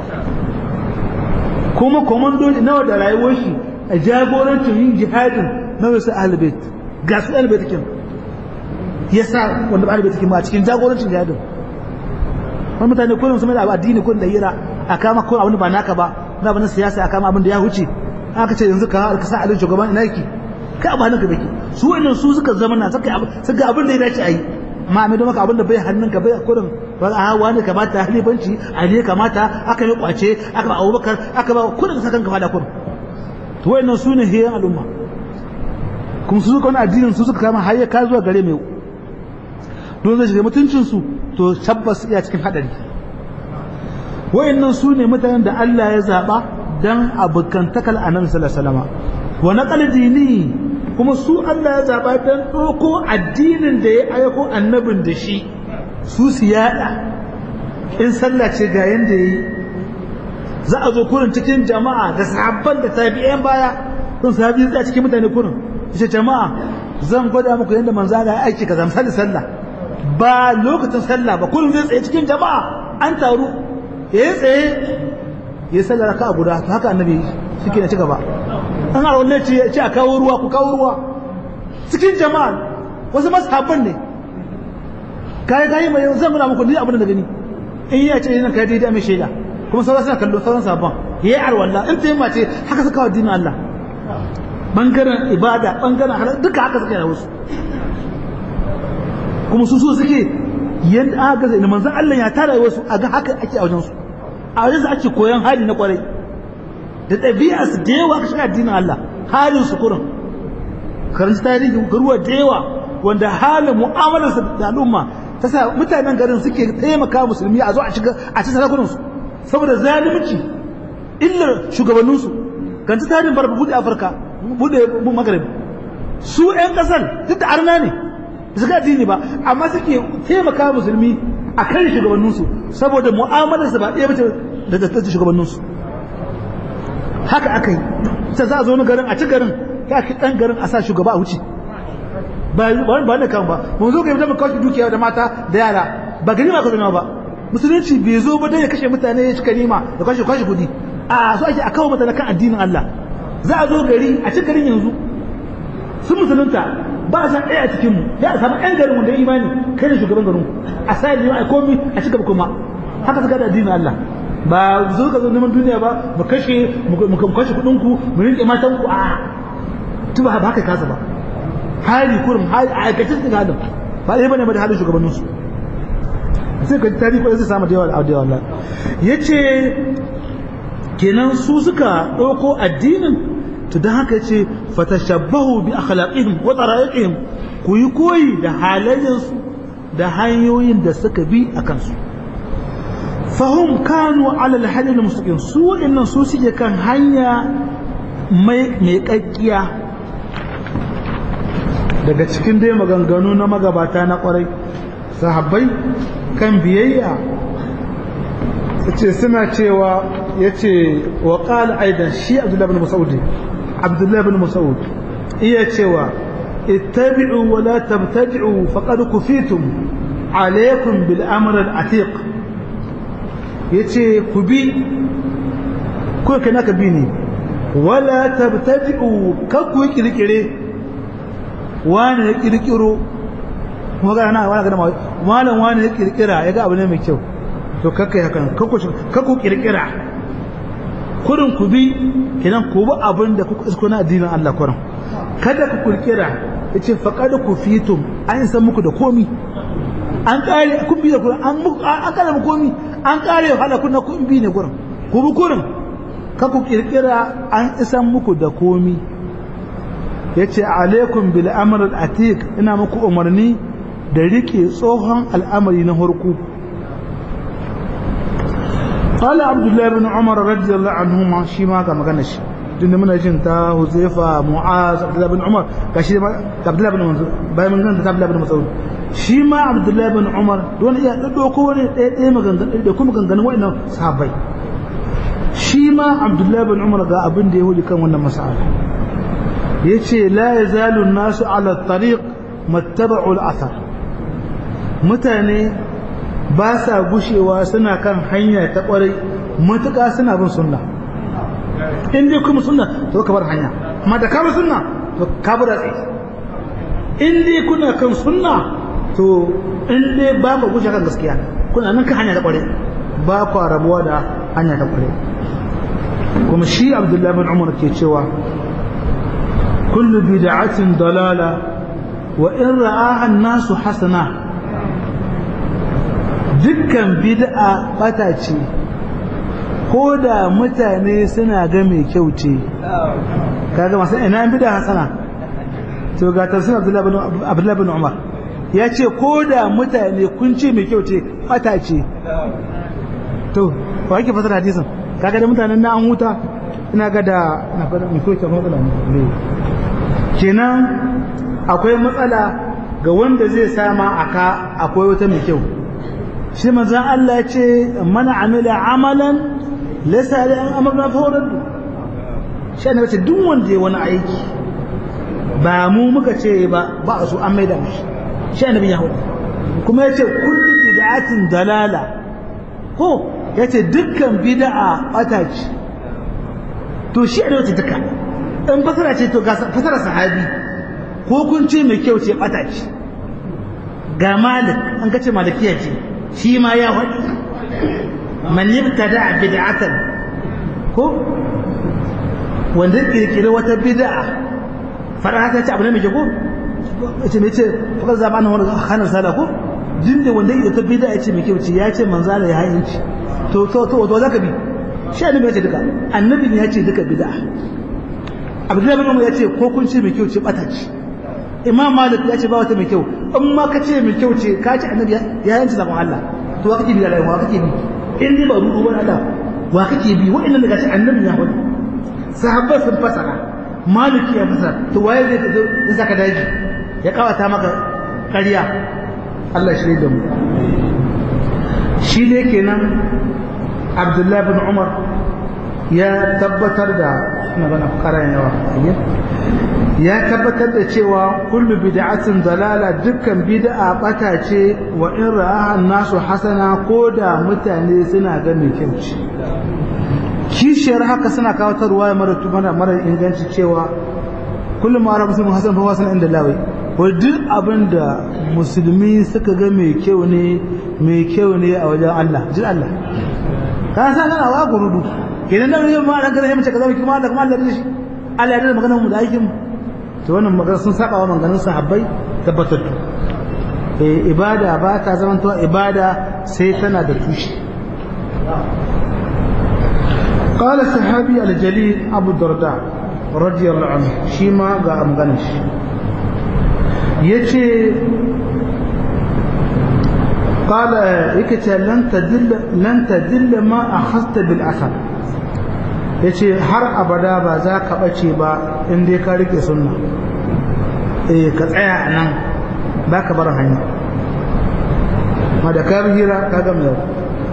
A: kuma komandoli nawa da rayuwar shi a jagorancin yin jihadin na wasu ahalibait ga su ahalibait kin ya sa wanda ba ahalibait kin ba a cikin jagorancin jihadin wani mutane kullum su mai da addini kullum da hira a kama ko abin ba naka ba na abin siyasa a kama abin da ya huce aka ce yanzu ka sa alin shugaban ina yake ka ba hannunka bake su wannan su suka zama na suka suka abin da ya dace a yi amma mai maka abin da bai hannunka bai kurin ba a wani kamata halifanci a ne kamata aka yi kwace aka ba abubakar aka ba kurin sakan ka fada kurin to wayannan su ne hiyan al'umma kuma su suka wani addinin su suka kama har ka zuwa gare mai don zai shiga mutuncin su to tabbas iya cikin hadari wayannan su ne mutanen da Allah ya zaba dan abukantakal annabi sallallahu alaihi wasallam wa naqal dini kuma su Allah ya zaba dan ɗauko addinin da ya aiko annabin da shi su su yada in sallah ce ga yanda yayi za a zo kurin cikin jama'a da sahabban da tabi'an baya sun sahabi a cikin mutane kurin ce jama'a zan gwada muku yanda manzo Allah ya aiki kaza misali sallah ba lokacin sallah ba kullum zai tsaye cikin jama'a an taru ya tsaye ya sallar raka'a guda to haka annabi shike ne ci gaba an har wannan ce ce a kawo ruwa ku kawo ruwa cikin jama'a wasu mashabban ne kai kai mai zan nuna muku ni abin da gani in ya ce nan kai daidai mai shaida kuma sauran suna kallo sauran sabon yayi arwalla in ta yi mace haka suka wa dinin Allah bangaren ibada bangaren halal duka haka suka yi wasu kuma su so suke yanda aka ga manzon Allah ya tara wasu a ga haka ake a wajen su a wajen su ake koyan hali na kwarai da ɗabi'a su da yawa aka shiga addinin Allah halin su kurin karanci tarihin garuwa da yawa wanda halin mu'amalar su da al'umma ta sa mutanen garin suke taimaka musulmi a zo a shiga a ci sarakunan su saboda zalunci illar shugabannin su kan tarihin barba bude Afirka bude Maghrib su ƴan ƙasar duk da arna ne su ga addini ba amma suke taimaka musulmi a kan shugabanninsu saboda mu'amalarsa ba ɗaya bace da da shugabanninsu haka aka yi ta za a zo wani garin a ci garin ta ki dan garin a sa shugaba a wuce ba ba ne kan ba mun zo ga yadda mu kawo dukiya da mata da yara ba gani ma ka zama ba musulunci bai zo ba dai ya kashe mutane ya cika nima da kwashe kwashe kudi a so ake a kawo mutane kan addinin Allah za a zo gari a ci garin yanzu sun musulunta ba a san ɗaya a cikin mu ya a samu ɗan garin wanda ya imani kai ne shugaban garin a sa ne a komi a ci gaba kuma haka suka da addinin Allah ba zo ka zo neman duniya ba mu kashe mu kashe kuɗin ku mu rinƙe matan ku a tuba ba haka kasa ba hali kurum hali a aikace su ga halin ba ɗaya bane ba da halin shugabanninsu sai ka tarihi ko zai samu da yawa da yawa yace kenan su suka ɗauko addinin to don haka yace fatashabbahu bi akhlaqihim wa tara'iqihim ku yi koyi da halayensu da hanyoyin da suka bi a kansu fahum kanu ala alhadi almustaqim su waɗannan su suke kan hanya mai mai kakkiya daga cikin dai maganganu na magabata na kwarai sahabbai kan biyayya ce suna cewa ya ce wa ƙala aidan shi abdullahi bin mas'ud abdullahi bin mas'ud iya cewa ittabi'u wa la tabtadi'u faqad kufitum alaykum bil amr al atiq yace ku bi ko kana ka bi ne wala tabtadi'u ka ku kirkire wani ya kirkiro kuma ga na wani ga malam wani ya kirkira ya ga abu ne mai kyau to kakkai hakan kakku kirkira kurin ku bi kenan ku bi abin da kuka isko na addinin Allah kurin kada ku kirkira yace faqad ku fitum an san muku da komi an kare kun bi da kurin an muku an kare muku komi an kare hala kun na kun bi ne kurin ku bi kurin kakku kirkira an isan muku da komi yace alaikum bil amr al atiq ina muku umarni da rike tsohon al'amari na harku قال عبد الله بن عمر رضي الله عنهما شي ما كما كان شي din da muna jin ta Huzaifa Mu'az Abdullah bin Umar gashi ma Abdullah bin Umar bayan mun ganta Abdullah bin Mas'ud shi ma Abdullah bin Umar don iya dado ko wani ɗaya ɗaya maganganu da kuma maganganun wa'annan sahabbai shi ma Abdullah bin Umar ga abin da ya hudi kan wannan mas'ala yace la yazalu an-nasu ala at-tariq mattaba'u al-athar mutane ba sa gushewa suna kan hanya ta kwarai matuƙa suna bin sunna in dai kuma sunna to ka bar hanya amma da ka bar sunna to ka bar tsaye in dai kuna kan sunna to in dai ba ku gushe kan gaskiya kuna nan kan hanya ta kwarai ba ku rabuwa da hanya ta kwarai kuma shi Abdullahi bin Umar ke cewa kullu bid'atin dalala wa in ra'aha an-nasu hasana dukkan bid'a bata ce ko da mutane suna ga mai kyau ce kaga masu ina bid'a hasana to ga tafsir Abdullah bin Umar ya ce ko da mutane kun ce mai kyau ce bata ce to ba yake fasara hadisin kaga da mutanen na an huta ina ga da na fada mai kyau ta matsala ne kenan akwai matsala ga wanda zai sama aka akwai wata mai kyau shi manzan Allah ce mana amila amalan laysa alai an amarna fa wadda shi ne wace duk wanda ya wani aiki ba mu muka ce ba ba a so an maida mishi shi annabi ya hudu kuma yace kullu bid'atin dalala ko yace dukkan bid'a bata ce to shi ne wace duka in fasara ce to ga fasara sahabi ko kun ce mai kyau ce bata ce ga malik an kace malikiya ce shi ma ya faɗi man yabtada bid'atan ko wanda kirkiri wata bid'a fara ta ce abu ne mai ko ce me ce fakar zaba na wani hana sala ko jin da wanda ita bid'a ya ce mai kyau ce ya ce manzo Allah ya hayinci to to to to zaka bi shi annabi ya ce duka annabi ya ce duka bid'a Abdullahi bin Umar ya ce ko kun ce mai kyau ce bata ce Imam Malik ya ce ba wata mai kyau in ma ka ce mai kyau ce ka ce annabi ya yanci zakon Allah to wa kake bi da rayuwa wa kake bi in dai ba ruɗu ba Allah wa kake bi wa'annan daga ce annabi ya wani sahabbai sun fasara maliki ya fasara to waye zai ta zai saka daji ya kawata maka ƙarya Allah shi da mu shi ne kenan abdullahi bin umar ya tabbatar da magana karan yawa ya tabbatar da cewa kullu bid'atin dalala dukkan bid'a bata ce wa in ra'aha nasu hasana ko da mutane suna ga mai kyau ce kishiyar haka suna kawo ta ruwaya mara mara mara inganci cewa kullum ma rabu sun hasan fa wasan inda lawai wa duk abin da musulmi suka ga mai kyau ne mai kyau ne a wajen Allah jin Allah ka san kana wa gurudu kenan da yau ma ran kada mace kaza kuma Allah kuma Allah da shi Allah ya da maganar mu da aikin mu to wannan magana sun saba wa maganganun sahabbai tabbatattu eh ibada ba ta zama to ibada sai tana da tushe قال الصحابي الجليل أبو الدرداء رضي الله عنه شيما قا أمغنش يتي قال يكتي لن تدل لن تدل ما أخذت بالأثر yace har abada ba za ka ɓace ba in dai ka rike sunna eh ka tsaya a nan ba ka bar hanya ma da ka hira ka gama yau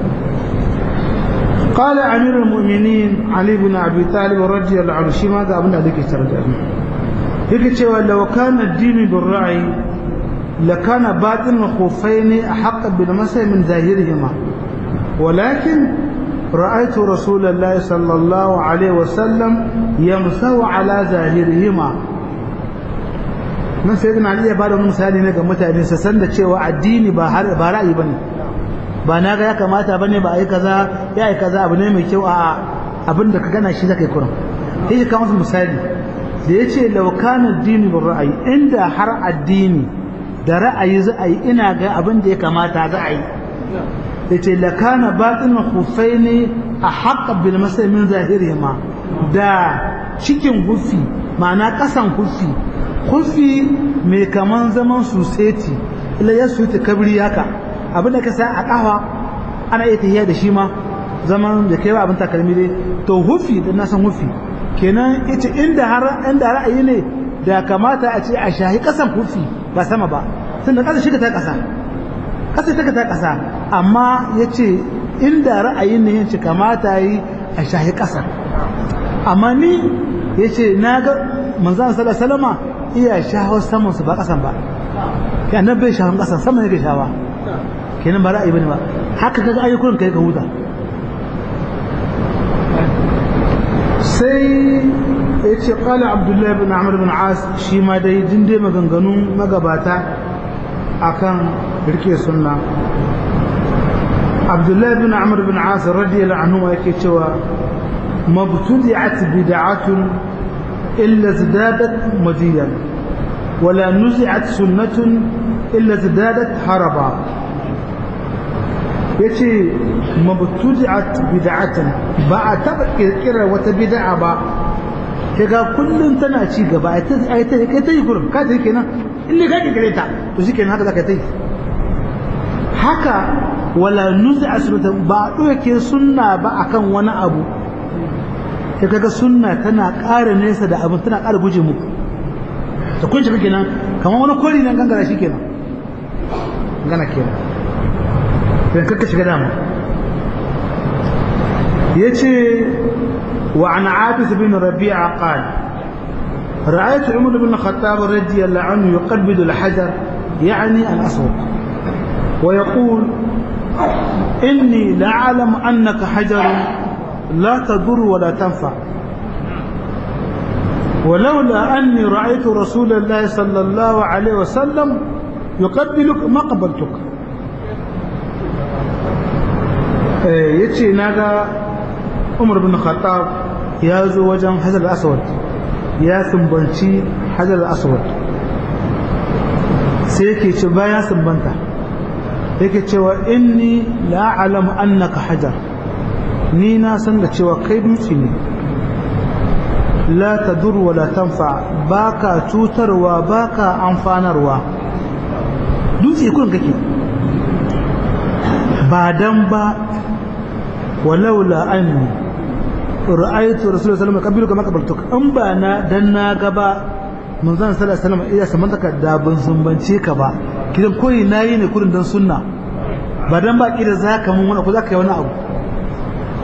A: قال أمير المؤمنين علي بن أبي طالب رضي الله عنه شيما قال ابن أبي ترجع يكتشف لو كان الدين بالرأي لكان باطن الخفين أحق بالمسح من ظاهرهما ولكن رأيت رسول الله صلى الله عليه وسلم يمسح على ظاهرهما nan sai Ali ya bada wani misali ne ga mutane su san da cewa addini ba ba ra'ayi bane ba na ga ya kamata bane ba ai kaza ya ai kaza abu ne mai kyau a abin da ka gana shi zaka yi kuran sai ya kawo misali da yace law kana addini bil ra'ayi inda har addini da ra'ayi za a yi ina ga abin da ya kamata za a yi yace la kana batin khuffaini ahq bil masai min zahirihima da cikin hufi ma'ana kasan hufi hufi mai kaman zaman suseti ila ya suti kabri haka abinda ka sa a kafa ana iya tafiya da shi ma zaman da kai abin takalmi dai to hufi da na san hufi kenan ita inda har inda ra'ayi ne da kamata a ce a shahi kasan hufi ba sama ba tunda kasa shi ta kasa kasa ta ta kasa amma yace inda ra'ayin ne yace kamata yi a shahi kasa amma ni yace naga manzon sallallahu alaihi wasallama iya shaho saman su ba kasan ba kai annabi bai shahon kasan sama yake shawa kenan ba ra'ayi bane ba haka kaga ayyukan kai ka huta sai yace qala abdullah ibn amr ibn as shi ma dai dinde maganganun magabata akan rike sunna abdullah ibn amr ibn as radiyallahu anhu yake cewa mabtudi'at bid'atun illa zadadat madiyan wala nuzi'at sunnatun illa zadadat haraba yace mabtudi'at bid'atan ba a taba kirkirar wata bid'a ba kaga kullun tana ci gaba ai ta ai ta kai ta yi gurin ka ta kenan in ne ka kirkire ta to shikenan haka zaka ta yi haka wala nuzi'a sunnatan ba doke sunna ba akan wani abu sai kaga sunna tana ƙara nesa da abin tana ƙara guje muku ta kunce kake nan kamar wani kori nan gangara shi kenan gana kenan sai kakka shiga dama yace wa an abis bin rabi'a qala رأيت عمر بن الخطاب رضي الله عنه يقبض الحجر يعني الأسود ويقول إني لأعلم أنك حجر لا تضر ولا تنفع ولولا أني رأيت رسول الله صلى الله عليه وسلم يقبلك ما قبلتك yace naga Umar bin Khattab ya zo wajen Hajar al-Aswad ya sumbanci Hajar al-Aswad sai yake ce bayan sumbanta yake cewa inni la a'lamu annaka hajar ni na san da cewa kai dutse ne la tadur wa la tanfa baka cutarwa baka amfanarwa dutse kun kake ba dan ba walaula anni ra'aytu rasulullahi sallallahu alaihi wasallam kabilu kama kabaltuk an ba na dan na gaba manzon sallallahu alaihi wasallam iya saman ka da ban sumbance ka ba kidan koyi nayi ne kurin dan sunna ba dan ba kida zaka mun wani ko zaka yi wani abu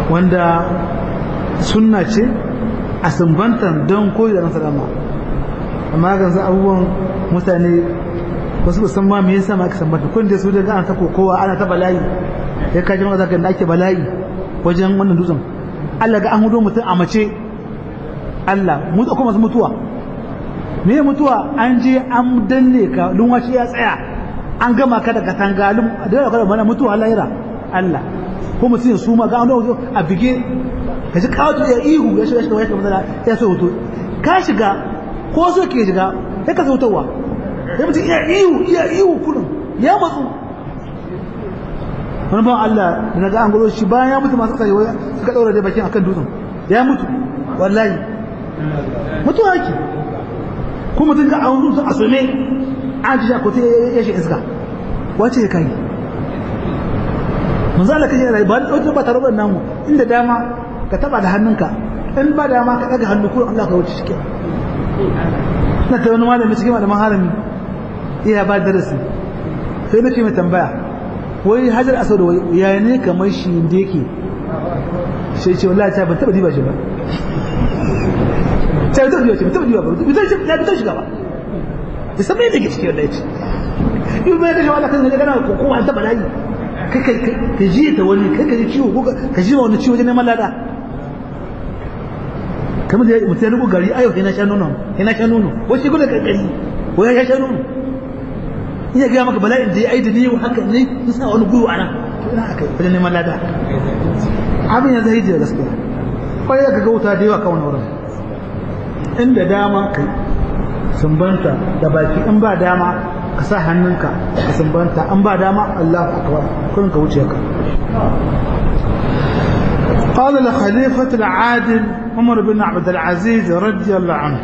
A: wanda sunna ce a sumbantan don koyi da salama amma ga za abubuwan mutane wasu san ma me yasa ma aka sambanta kun da su da ana ta kokowa ana ta bala'i ya kaji ma zaka da ake bala'i wajen wannan dutsen Allah ga an hudo mutum a mace Allah mutu kuma masu mutuwa me mutuwa an je an danne ka lumwashi ya tsaya an gama ka da katanga lum da ka mana mutuwa lahira Allah ko mutum su ma ga an a bige ka ji kawo ya ihu ya shiga shiga ya kamar ya so hoto ka shiga ko so ke shiga sai ka sautarwa sai mutum iya ihu iya ihu kullum ya matsu wani ban Allah da naga an gulo shi bayan ya mutu masu kasashe waya suka daura da bakin akan dutsen ya mutu wallahi mutu yake ko mutum ga an dutsen a sume an ji ko ta ya shi iska wace ya kai manzo Allah kaje rai ba wata ba tare da namu inda dama ka taba da hannunka in ba dama ka daga hannu kullum Allah ka wuce shi na ta wani malami cikin malaman harami iya ba darasi sai nake mai tambaya wai hajar asad wai ya ne kamar shi da yake sai ce wallahi ta ban taba diba shi ba sai ta diba shi ban taba diba ba bi shi ya bi shiga ba da sabai da ke cikin wallahi ce in bai da shawala kan kana ko ko an taba layi kai kai ka ji ta wani kai ka ji ciwo ko ka ji wani ciwo wajen neman lada kamar da mutum ya rubu gari ayo sai na sha nono sai na sha nono wai shi gudu kankari wai ya sha nono iya gaya maka bala'in da ya aida ne haka ne sun sa wani gwiwa nan ina aka yi wajen neman lada abin ya zai da gaskiya kwaye ka ga wuta da yawa kawai wurin inda dama kai sumbanta da baki in ba dama ka sa hannunka ka sumbanta an ba dama Allah akbar kun ka wuce ka قال الخليفة العادل عمر بن عبد العزيز رضي الله عنه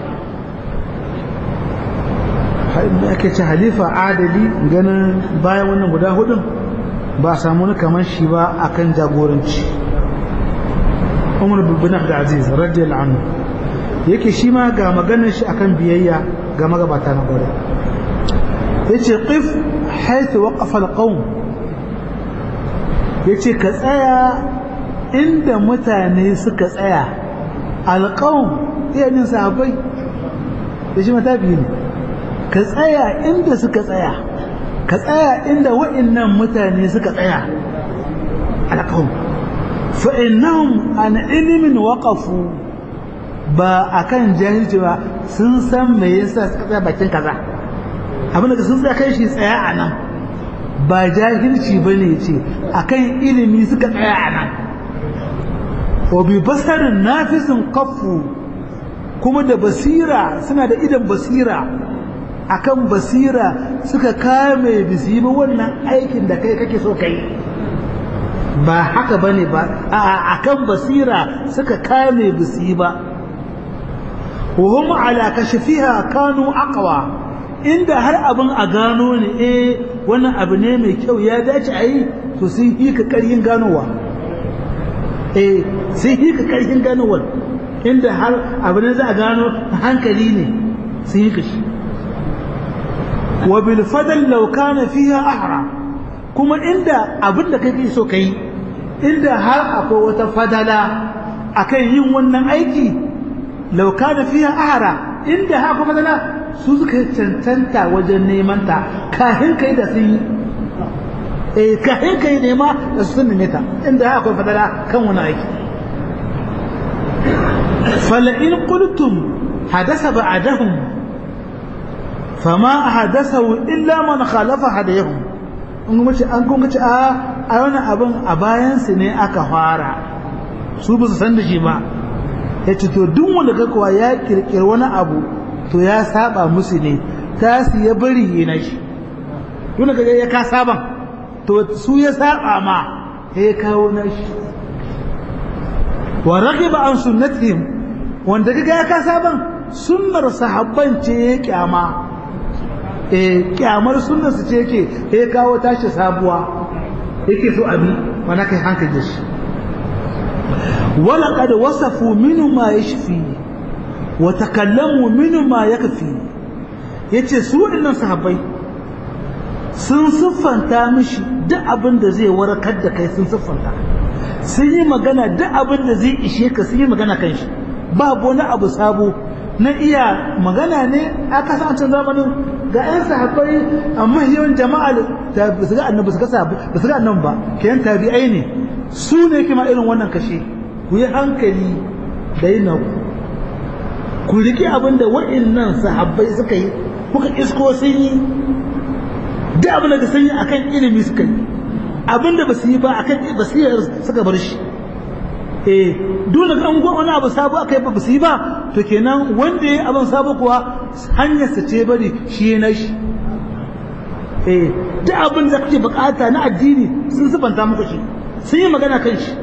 A: da ake ce halifa adali ganin bayan wannan guda hudun ba a samu kamar shi ba akan jagoranci umar bin abdulaziz radiyallahu anhu yake shi ma ga maganar shi akan biyayya ga magabata na gore yace qif haythu waqafa alqawm yace ka tsaya inda mutane suka tsaya alqawm iyanin sahabbai da shi matafi ne ka tsaya inda suka tsaya ka tsaya inda wa'annan mutane suka tsaya alƙawun fa'innahum an ilimin waƙafu ba a kan jahilci ba sun san me yasa suka tsaya bakin kaza abin da sun tsaya kai shi tsaya a nan ba jahilci ba ne ce a kan ilimi suka tsaya a nan wa bi basarin nafisin kafu kuma da basira suna da idan basira akan basira suka kame bisi ba wannan aikin da kai kake so kai ba haka bane ba a akan basira suka kame bisi ba وهم على كشفها كانوا أقوى inda har abin a gano ne eh wannan abu ne mai kyau ya dace a yi to sun yi ka karyin ganowa eh sun yi ka karyin ganowa inda har abu ne za a gano hankali ne sun yi ka shi wa bil fadal law kana fiha ahra kuma inda abin da kake so kai inda har akwai wata fadala akan yin wannan aiki law kana fiha ahra inda har akwai fadala su suka cancanta wajen neman ta kahin kai da sun yi eh kahin kai nema da su sun neme ta inda har akwai fadala kan wani aiki fala in qultum hadasa ba'dahum fama ahdathahu illa man khalafa hadayhum in kuma ce an kuma ce a a wannan abin a bayan su ne aka fara su ba su san da shi ba yace to duk wanda ga kuwa ya kirkir wani abu to ya saba musu ne ta su ya bari yana shi tun daga ya ka saban to su ya saba ma ya kawo na shi wa ragiba an sunnatihim wanda kaga ya ka saban sunnar sahabban ce ya kyama eh kyamar sunnar su ce yake ya kawo tashi sabuwa yake so abi wanda kai hankali da shi wala qad wasafu minhu ma yashfi wa takallamu minhu ma yakfi yace su dinnan sahabbai sun siffanta mishi duk abin da zai warkar da kai sun siffanta sun yi magana duk abin da zai ishe ka sun yi magana kan shi babu wani abu sabo na iya magana ne a kasancin zamanin ga 'yan sahabbai amma yawan jama'a da ba su ga annabi su ga ba su ga annabi ba kayan tabi'ai ne su ne kima irin wannan kashe ku yi hankali da yin ku ku riƙe abin da wa'annan sahabbai suka yi kuka isko sun yi duk abin da sun yi akan ilimi suka yi abin da ba su yi ba akan basira suka bar shi eh dole an gwa wani abu sabo aka yi ba su yi ba to kenan wanda ya abin sabo kuwa hanyar sa ce bari shi ya na shi eh duk abin da kake bukata na addini sun sifanta muku shi sun yi magana kan shi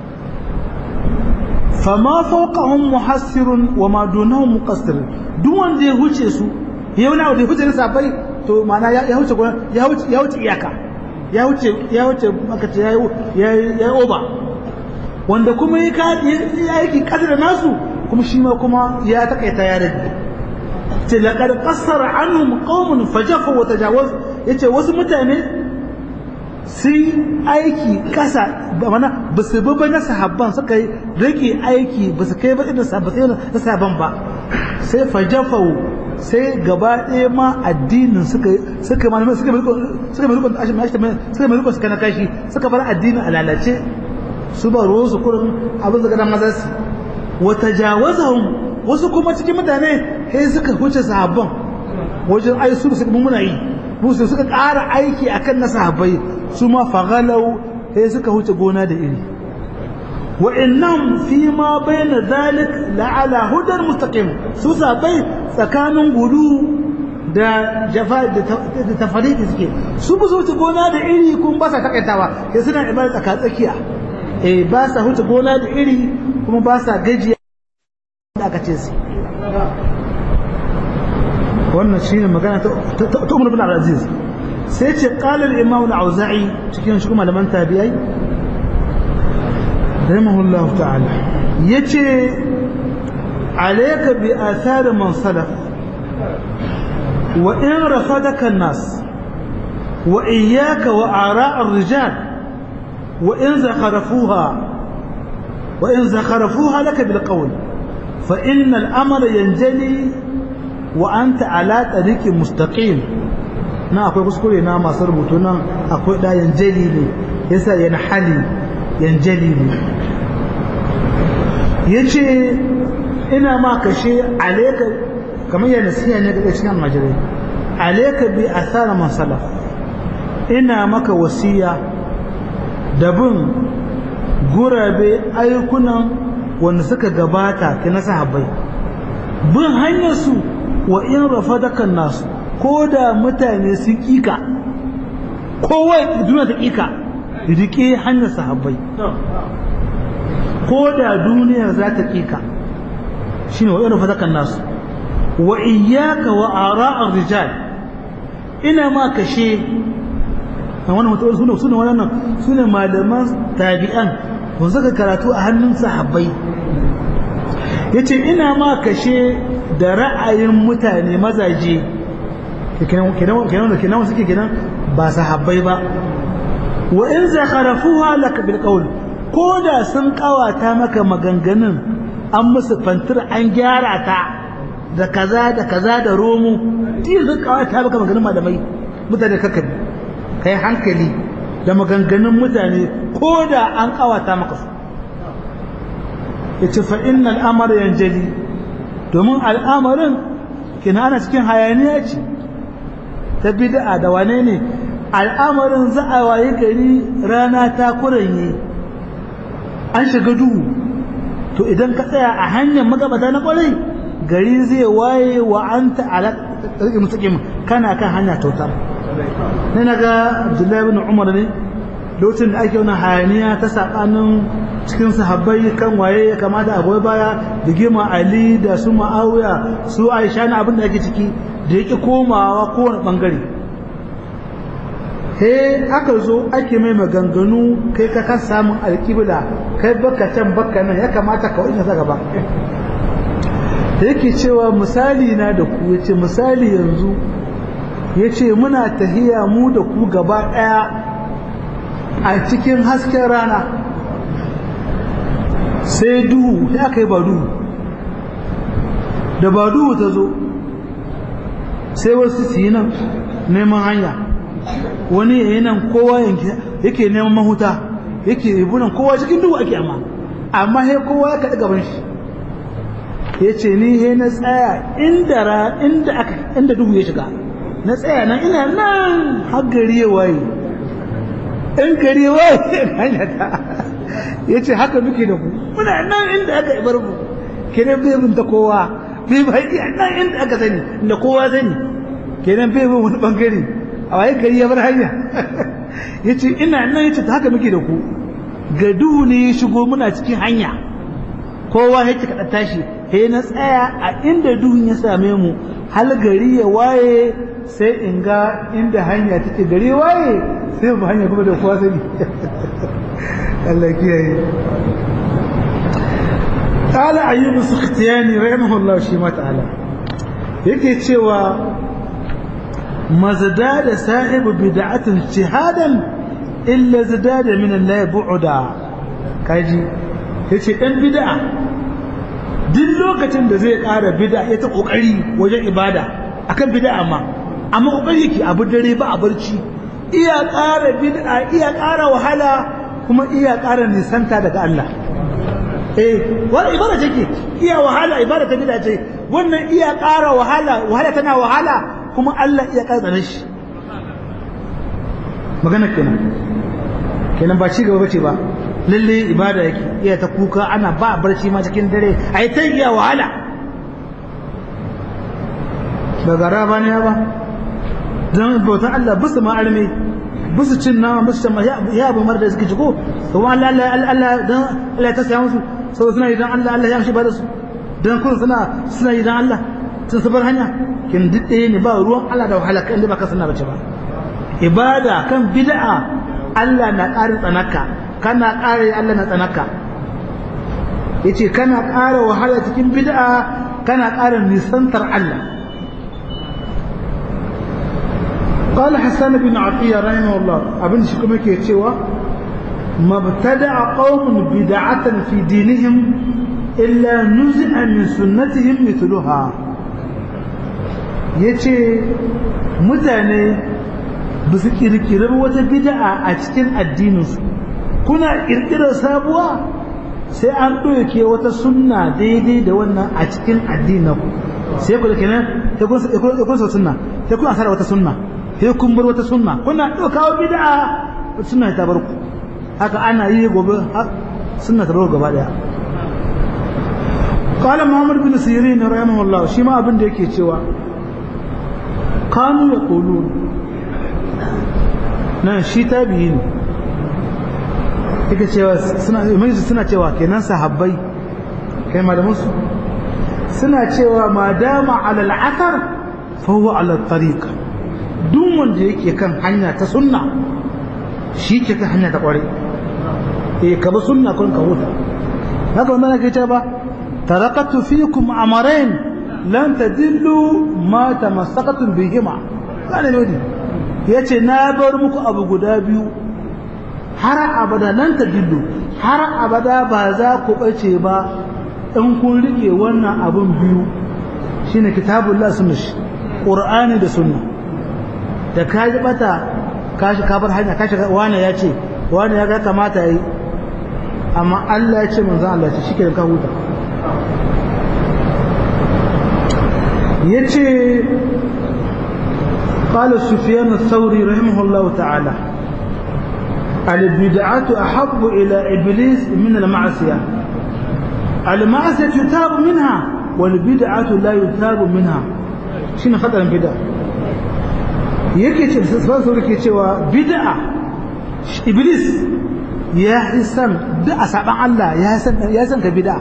A: fama fawqahum muhassirun wa ma dunahum muqassir duk wanda ya huce su ya wani abu da ya huce na sabai to ma'ana ya huce ya huce ya huce iyaka ya wuce ya wuce aka ce ya yi oba wanda kuma ya aiki kadar nasu kuma shi ma kuma ya takaita ya rage ce laqad qassara anhum qaumun fajafu wa tajawaz yace wasu mutane sun aiki kasa ba mana ba su bi na sahabban suka yi rage aiki ba su kai ba irin sahabban ba sai fajafu sai gaba ɗaya ma addinin suka suka malamai suka mai suka mai rukun ashin mashi suka mai rukun suka na kashi suka bar addinin a lalace su ba ruwan su kurin abin da maza su wa tajawazahum wasu kuma cikin mutane sai suka huce sahabban wajen ai su suka muna yi musu suka ƙara aiki akan na sahabbai su ma faghalau sai suka huce gona da iri وإنهم فيما بين ذلك لعلى هدى مستقيم سوسا بي tsakanin gudu da jafa da tafariki suke su ba su wuce gona da iri kuma ba sa takaitawa sai suna ibada tsaka tsakiya eh ba sa wuce gona da iri kuma ba sa gajiya da aka ce su wannan shine magana ta Umar bin Abdul sai ce qala al-imam al-auza'i cikin shi malaman tabi'ai رحمه الله تعالى يجي عليك بآثار من سلف وإن رفضك الناس وإياك وآراء الرجال وإن زخرفوها وإن زخرفوها لك بالقول فإن الأمر ينجلي وأنت على طريق مستقيم na akwai kuskure na masu rubutu nan akwai da yanjali ne yasa yana hali yanjali ne ya ce ina ma kashe aleka kamar yana nasiya ne ga cikin almajirai aleka bi asara masala ina maka wasiya da bin gurabe ayyukunan wanda suka gabata ta na sahabbai bin hanyarsu wa in rafadakan nasu ko da mutane sun kika kowa duniya ta kika rike hanyar sahabbai ko da duniyar za ta kika shine wa irin fadakan nasu wa iyyaka wa ara'ar rijal ina ma kashe wannan mutum sune sune wannan sune malaman tabi'an kun saka karatu a hannun sahabbai yace ina ma kashe da ra'ayin mutane mazaje kenan kenan kenan kenan suke kenan ba sahabbai ba wa in zakharafuha lak bil qawl ko da sun kawata maka maganganun an musu fantir an gyara ta da kaza da kaza da romo ti sun kawata maka maganganun malamai mutane kaka kai hankali da maganganun mutane ko da an kawata maka su yace fa innal amra yanjali domin al'amarin kina ana cikin hayaniya ce ta bid'a da wane ne al'amarin za a waye gari rana ta kuranye an shiga duhu to idan ka tsaya a hanyar magabata na kwarai gari zai waye wa an ta'ala mustaqim kana kan hanya tautar ne naga Abdullahi ibn Umar ne lokacin da ake wani hayaniya ta sabanin cikin sahabbai kan waye ya kamata a goyi baya da gima Ali da su Muawiya su Aisha na abin da ake ciki da yake komawa kowane bangare he aka zo ake mai maganganu kai ka kan samun alƙibla kai baka can baka nan ya kamata ka wajen sa gaba da yake cewa misali na da ku yace misali yanzu yace muna tahiya mu da ku gaba ɗaya a cikin hasken rana sai duhu sai aka yi ba duhu da ba duhu ta zo sai wasu su yi nan neman hanya wani ya yi nan kowa yake neman mahuta yake ibunan kowa cikin duhu ake amma amma sai kowa ya kaɗi gaban shi ya ce ni he na tsaya inda ra inda aka inda duhu ya shiga na tsaya nan ina nan har gari ya waye in gari ya waye hanya ta ya ce haka muke da ku muna nan inda aka ibar mu kenan bai bin ta kowa bai bai iya nan inda aka sani inda kowa sani kenan bai bin wani bangare a waye gari ya bar hanya ya ce ina nan ya ce haka muke da ku ga duhu ne ya shigo muna cikin hanya kowa ya ci kaɗa tashi he na tsaya a inda duhun ya same mu hal gari ya waye sai in ga inda hanya take gari ya waye sai mu hanya kuma da kowa sani Allah kiyaye قال أيوب السختياني رحمه الله شيما تعالى yake cewa mazdada sahibu bid'atin jihadan illa zadada min Allah bu'da kaji yace dan bid'a duk lokacin da zai ƙara bid'a ya ta kokari wajen ibada akan bid'a ma amma kokari yake abu dare ba a barci iya ƙara bid'a iya ƙara wahala kuma iya ƙara nisanta daga Allah eh wani ibada take iya wahala ibada ta bid'a ce wannan iya ƙara wahala wahala tana wahala kuma Allah iya ƙara tsanar shi magana kenan kenan ba ci gaba bace ba lalle ibada yake iya ta kuka ana ba barci ma cikin dare ai ta iya wahala ba gara ba ne ba don bautan Allah bisu ma arme bisu cin nama bisu cin ya abu mara da suke ci ko kuma Allah Allah Allah don Allah ya tasaya musu saboda suna yi don Allah Allah ya amshi ba da su don kun suna suna yi don Allah sun su bar hanya kin duk ɗaya ne ba ruwan Allah da wahala kan da ba ka suna bace ba ibada kan bid'a Allah na ƙarin tsanaka kana ƙara Allah na tsanaka yace kana ƙara wahala cikin bid'a kana ƙara nisantar Allah قال حسان بن عطية رحمه الله أبن شكما كيتشوا ما ابتدع قوم بدعة في دينهم إلا نزع من سنتهم مثلها yace mutane ba su kirkirar wata bid'a a cikin addininsu kuna kirkirar sabuwa sai an ɗauke wata sunna daidai da wannan a cikin addinin sai ku da kenan sai kun sa sunna sai kun asara wata sunna sai kun bar wata sunna kuna ɗaukawa bid'a sunna ta bar ku haka ana yi gobe sunna ta bar gaba daya qala muhammad bin sirin rahimahullah shi ma abin da yake cewa kanu yaqulun nan shi tabi'i ne yake cewa suna mai suna cewa kenan sahabbai kai malamin su suna cewa ma dama ala al-athar fa huwa ala tariq duk wanda yake kan hanya ta sunna shi ke kan hanya ta kware eh ka bi sunna kun ka huta haka wannan ke ce ba tarakatu fikum amarain lan tadillu ma tamassakatum bihima kana ne yace na bar muku abu guda biyu har abada lan tadillu har abada ba za ku bace ba in kun rike wannan abun biyu shine kitabullah sunna qur'ani da sunna da ka ji bata ka shi kafar hanya ka shiga wani ya ce wani ya ga kamata yi amma Allah ya ce manzon Allah ya ce shi ka huta yace قال سفيان الثوري رحمه الله تعالى البدعة أحب إلى إبليس من المعصية المعصية يتاب منها والبدعة لا يتاب منها شنو خطر البدعة yake ce sassan yake cewa bid'a iblis ya yi san duk a saban Allah ya san ya san ka bid'a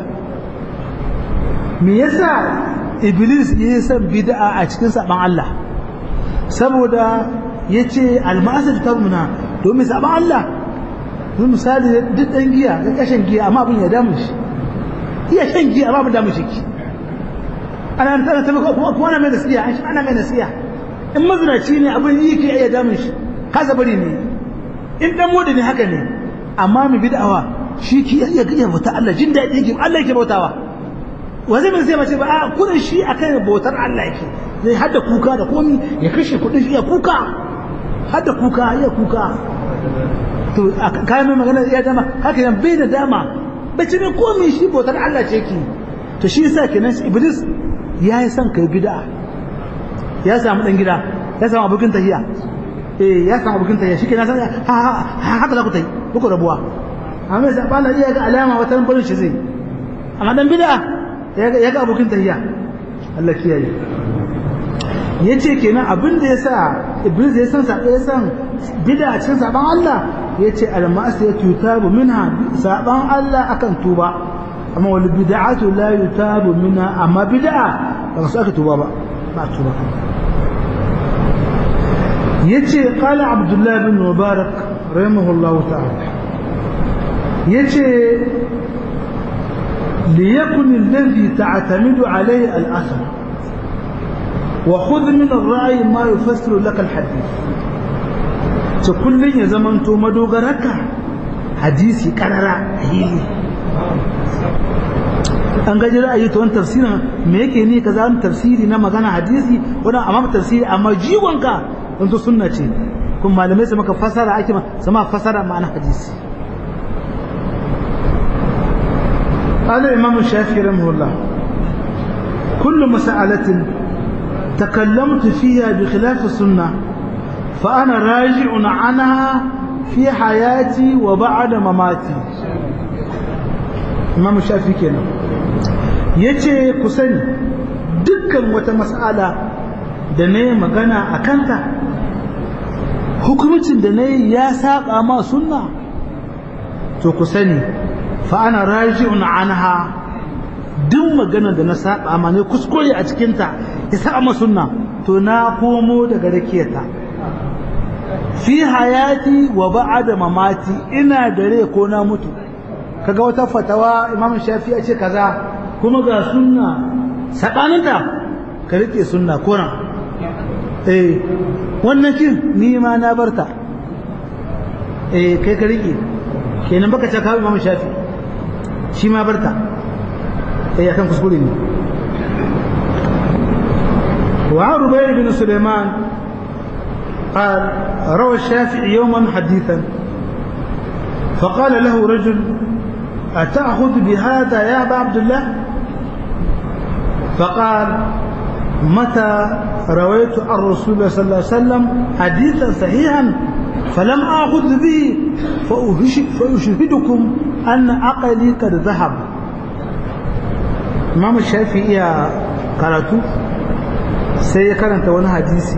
A: me yasa iblis ya yi san bid'a a cikin saban Allah saboda yace almasir tabmuna domin saban Allah don misali duk dan giya ga kashin giya amma abin ya damu shi iya shan giya amma abin damu shi ana tana ta kuma ana mai nasiya ana mai nasiya in mazinaci ne abin yi ke iya damun shi kasa bari ne in dan modi ne haka ne amma mu bid'awa
B: shi ki iya iya bauta Allah jin daɗi yake Allah yake bautawa wa zai mai sai mace ba a kudin shi akan bautar Allah yake zai hada kuka da komi ya kashe kudin shi ya kuka hada kuka ya kuka to kayan mai magana ya dama haka yan bai da dama bai ce mai komi shi bautar Allah ce ki to shi yasa kenan iblis ya yi son kai bid'a ya samu dan gida ya samu abokin tahiya eh ya samu abokin tahiya shi kenan san haka za ku tai muku rabuwa amma sai ba iya ga alama wata barin shi zai amma dan bid'a ya ga abokin tahiya Allah kiyaye yace kenan abin da yasa iblis ya san sabo ya san bid'a cikin saban Allah yace al-ma'siyatu yutabu minha saban Allah akan tuba amma wal bid'atu la yutabu minha amma bid'a ba su aka tuba ba ba tuba yace qala abdullah bin mubarak rahimahullahu ta'ala yace liyakun alladhi ta'tamidu alayhi al-asr wa khudh min ar-ra'i ma yufassiru laka al-hadith to kullun ya zamanto madogaraka hadisi karara hili an gaji ra'ayi ta wani tafsirin me yake ne kaza wani tafsiri na magana hadisi wani amma tafsiri amma jiwonka wanda sunna ce kuma malamai su maka fasara ake sama fasara ma'ana hadisi قال الإمام الشافعي رحمه الله كل مسألة تكلمت فيها بخلاف السنة فأنا راجع عنها في حياتي وبعد مماتي إمام الشافعي كنا yace ku sani dukkan wata mas'ala da na yi magana a kanta hukumcin da na yi ya saƙa ma sunna to ku sani fa ana raji'un anha duk magana da na saƙa ma ne kuskure a cikinta ya saƙa ma sunna to na komo daga rakiyata fi hayati wa ba'da mamati ina da rai ko na mutu kaga wata fatawa imam shafi ya ce kaza kuma ga sunna saɓaninta ka riƙe sunna koran eh wannan kin ni ma na barta eh kai ka riƙe kenan baka ce ka imam shafi shi ma barta eh akan kuskure ne wa rubai bin sulaiman قال روى الشافعي يوما حديثا فقال له رجل أتأخذ بهذا يا أبا عبد الله فقال متى رويت عن رسول الله صلى الله عليه وسلم حديثا صحيحا فلم آخذ به فأشهدكم أن عقلي قد ذهب إمام الشافعي يا قرأت sai ya karanta wani hadisi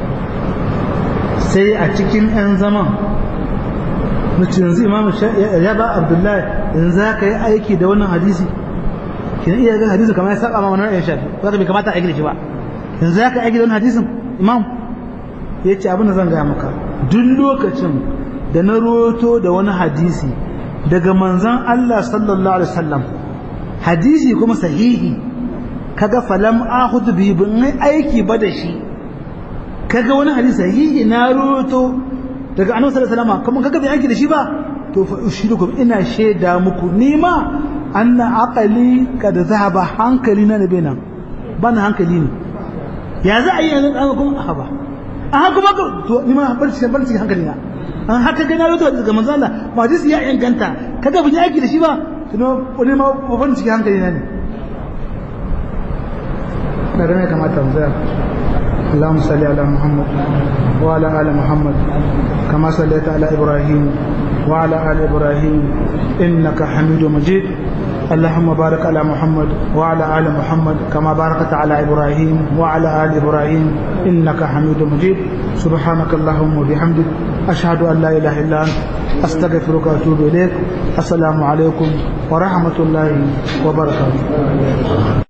B: sai a cikin 'yan zaman mace yanzu imam ya ba abdullahi yanzu za ka yi aiki da wannan hadisi kina iya ga hadisin kamar ya saba ma wannan ya shafi za ka bai kamata aiki da shi ba yanzu za ka aiki da wannan hadisin imam ya ce abin da zan gaya maka duk lokacin da na roto da wani hadisi daga manzon Allah sallallahu alaihi wasallam hadisi kuma sahihi kaga falam akhud bi bin aiki ba da shi kaga wani hadisi sahihi na roto daga annabi sallallahu alaihi wasallam kuma kaga bai aiki da shi ba to fa ushirukum ina shaida muku nima anna aqali kad zahaba hankali na nabe nan bana hankali ne ya za a yi yanzu an kuma a ba a haka ba to ni ma barci barci hankali na an haka ga na roto daga manzo Allah ba hadisi ya inganta kaga bai aiki da shi ba tuno wani ma ban cikin hankali na ne da rana kamata mu tsaya اللهم صل على محمد وعلى آل محمد كما صليت على إبراهيم وعلى آل إبراهيم إنك حميد مجيد اللهم بارك على محمد وعلى آل محمد كما باركت على إبراهيم وعلى آل إبراهيم إنك حميد مجيد سبحانك اللهم وبحمدك أشهد أن لا إله إلا أنت أستغفرك وأتوب إليك السلام عليكم ورحمة الله وبركاته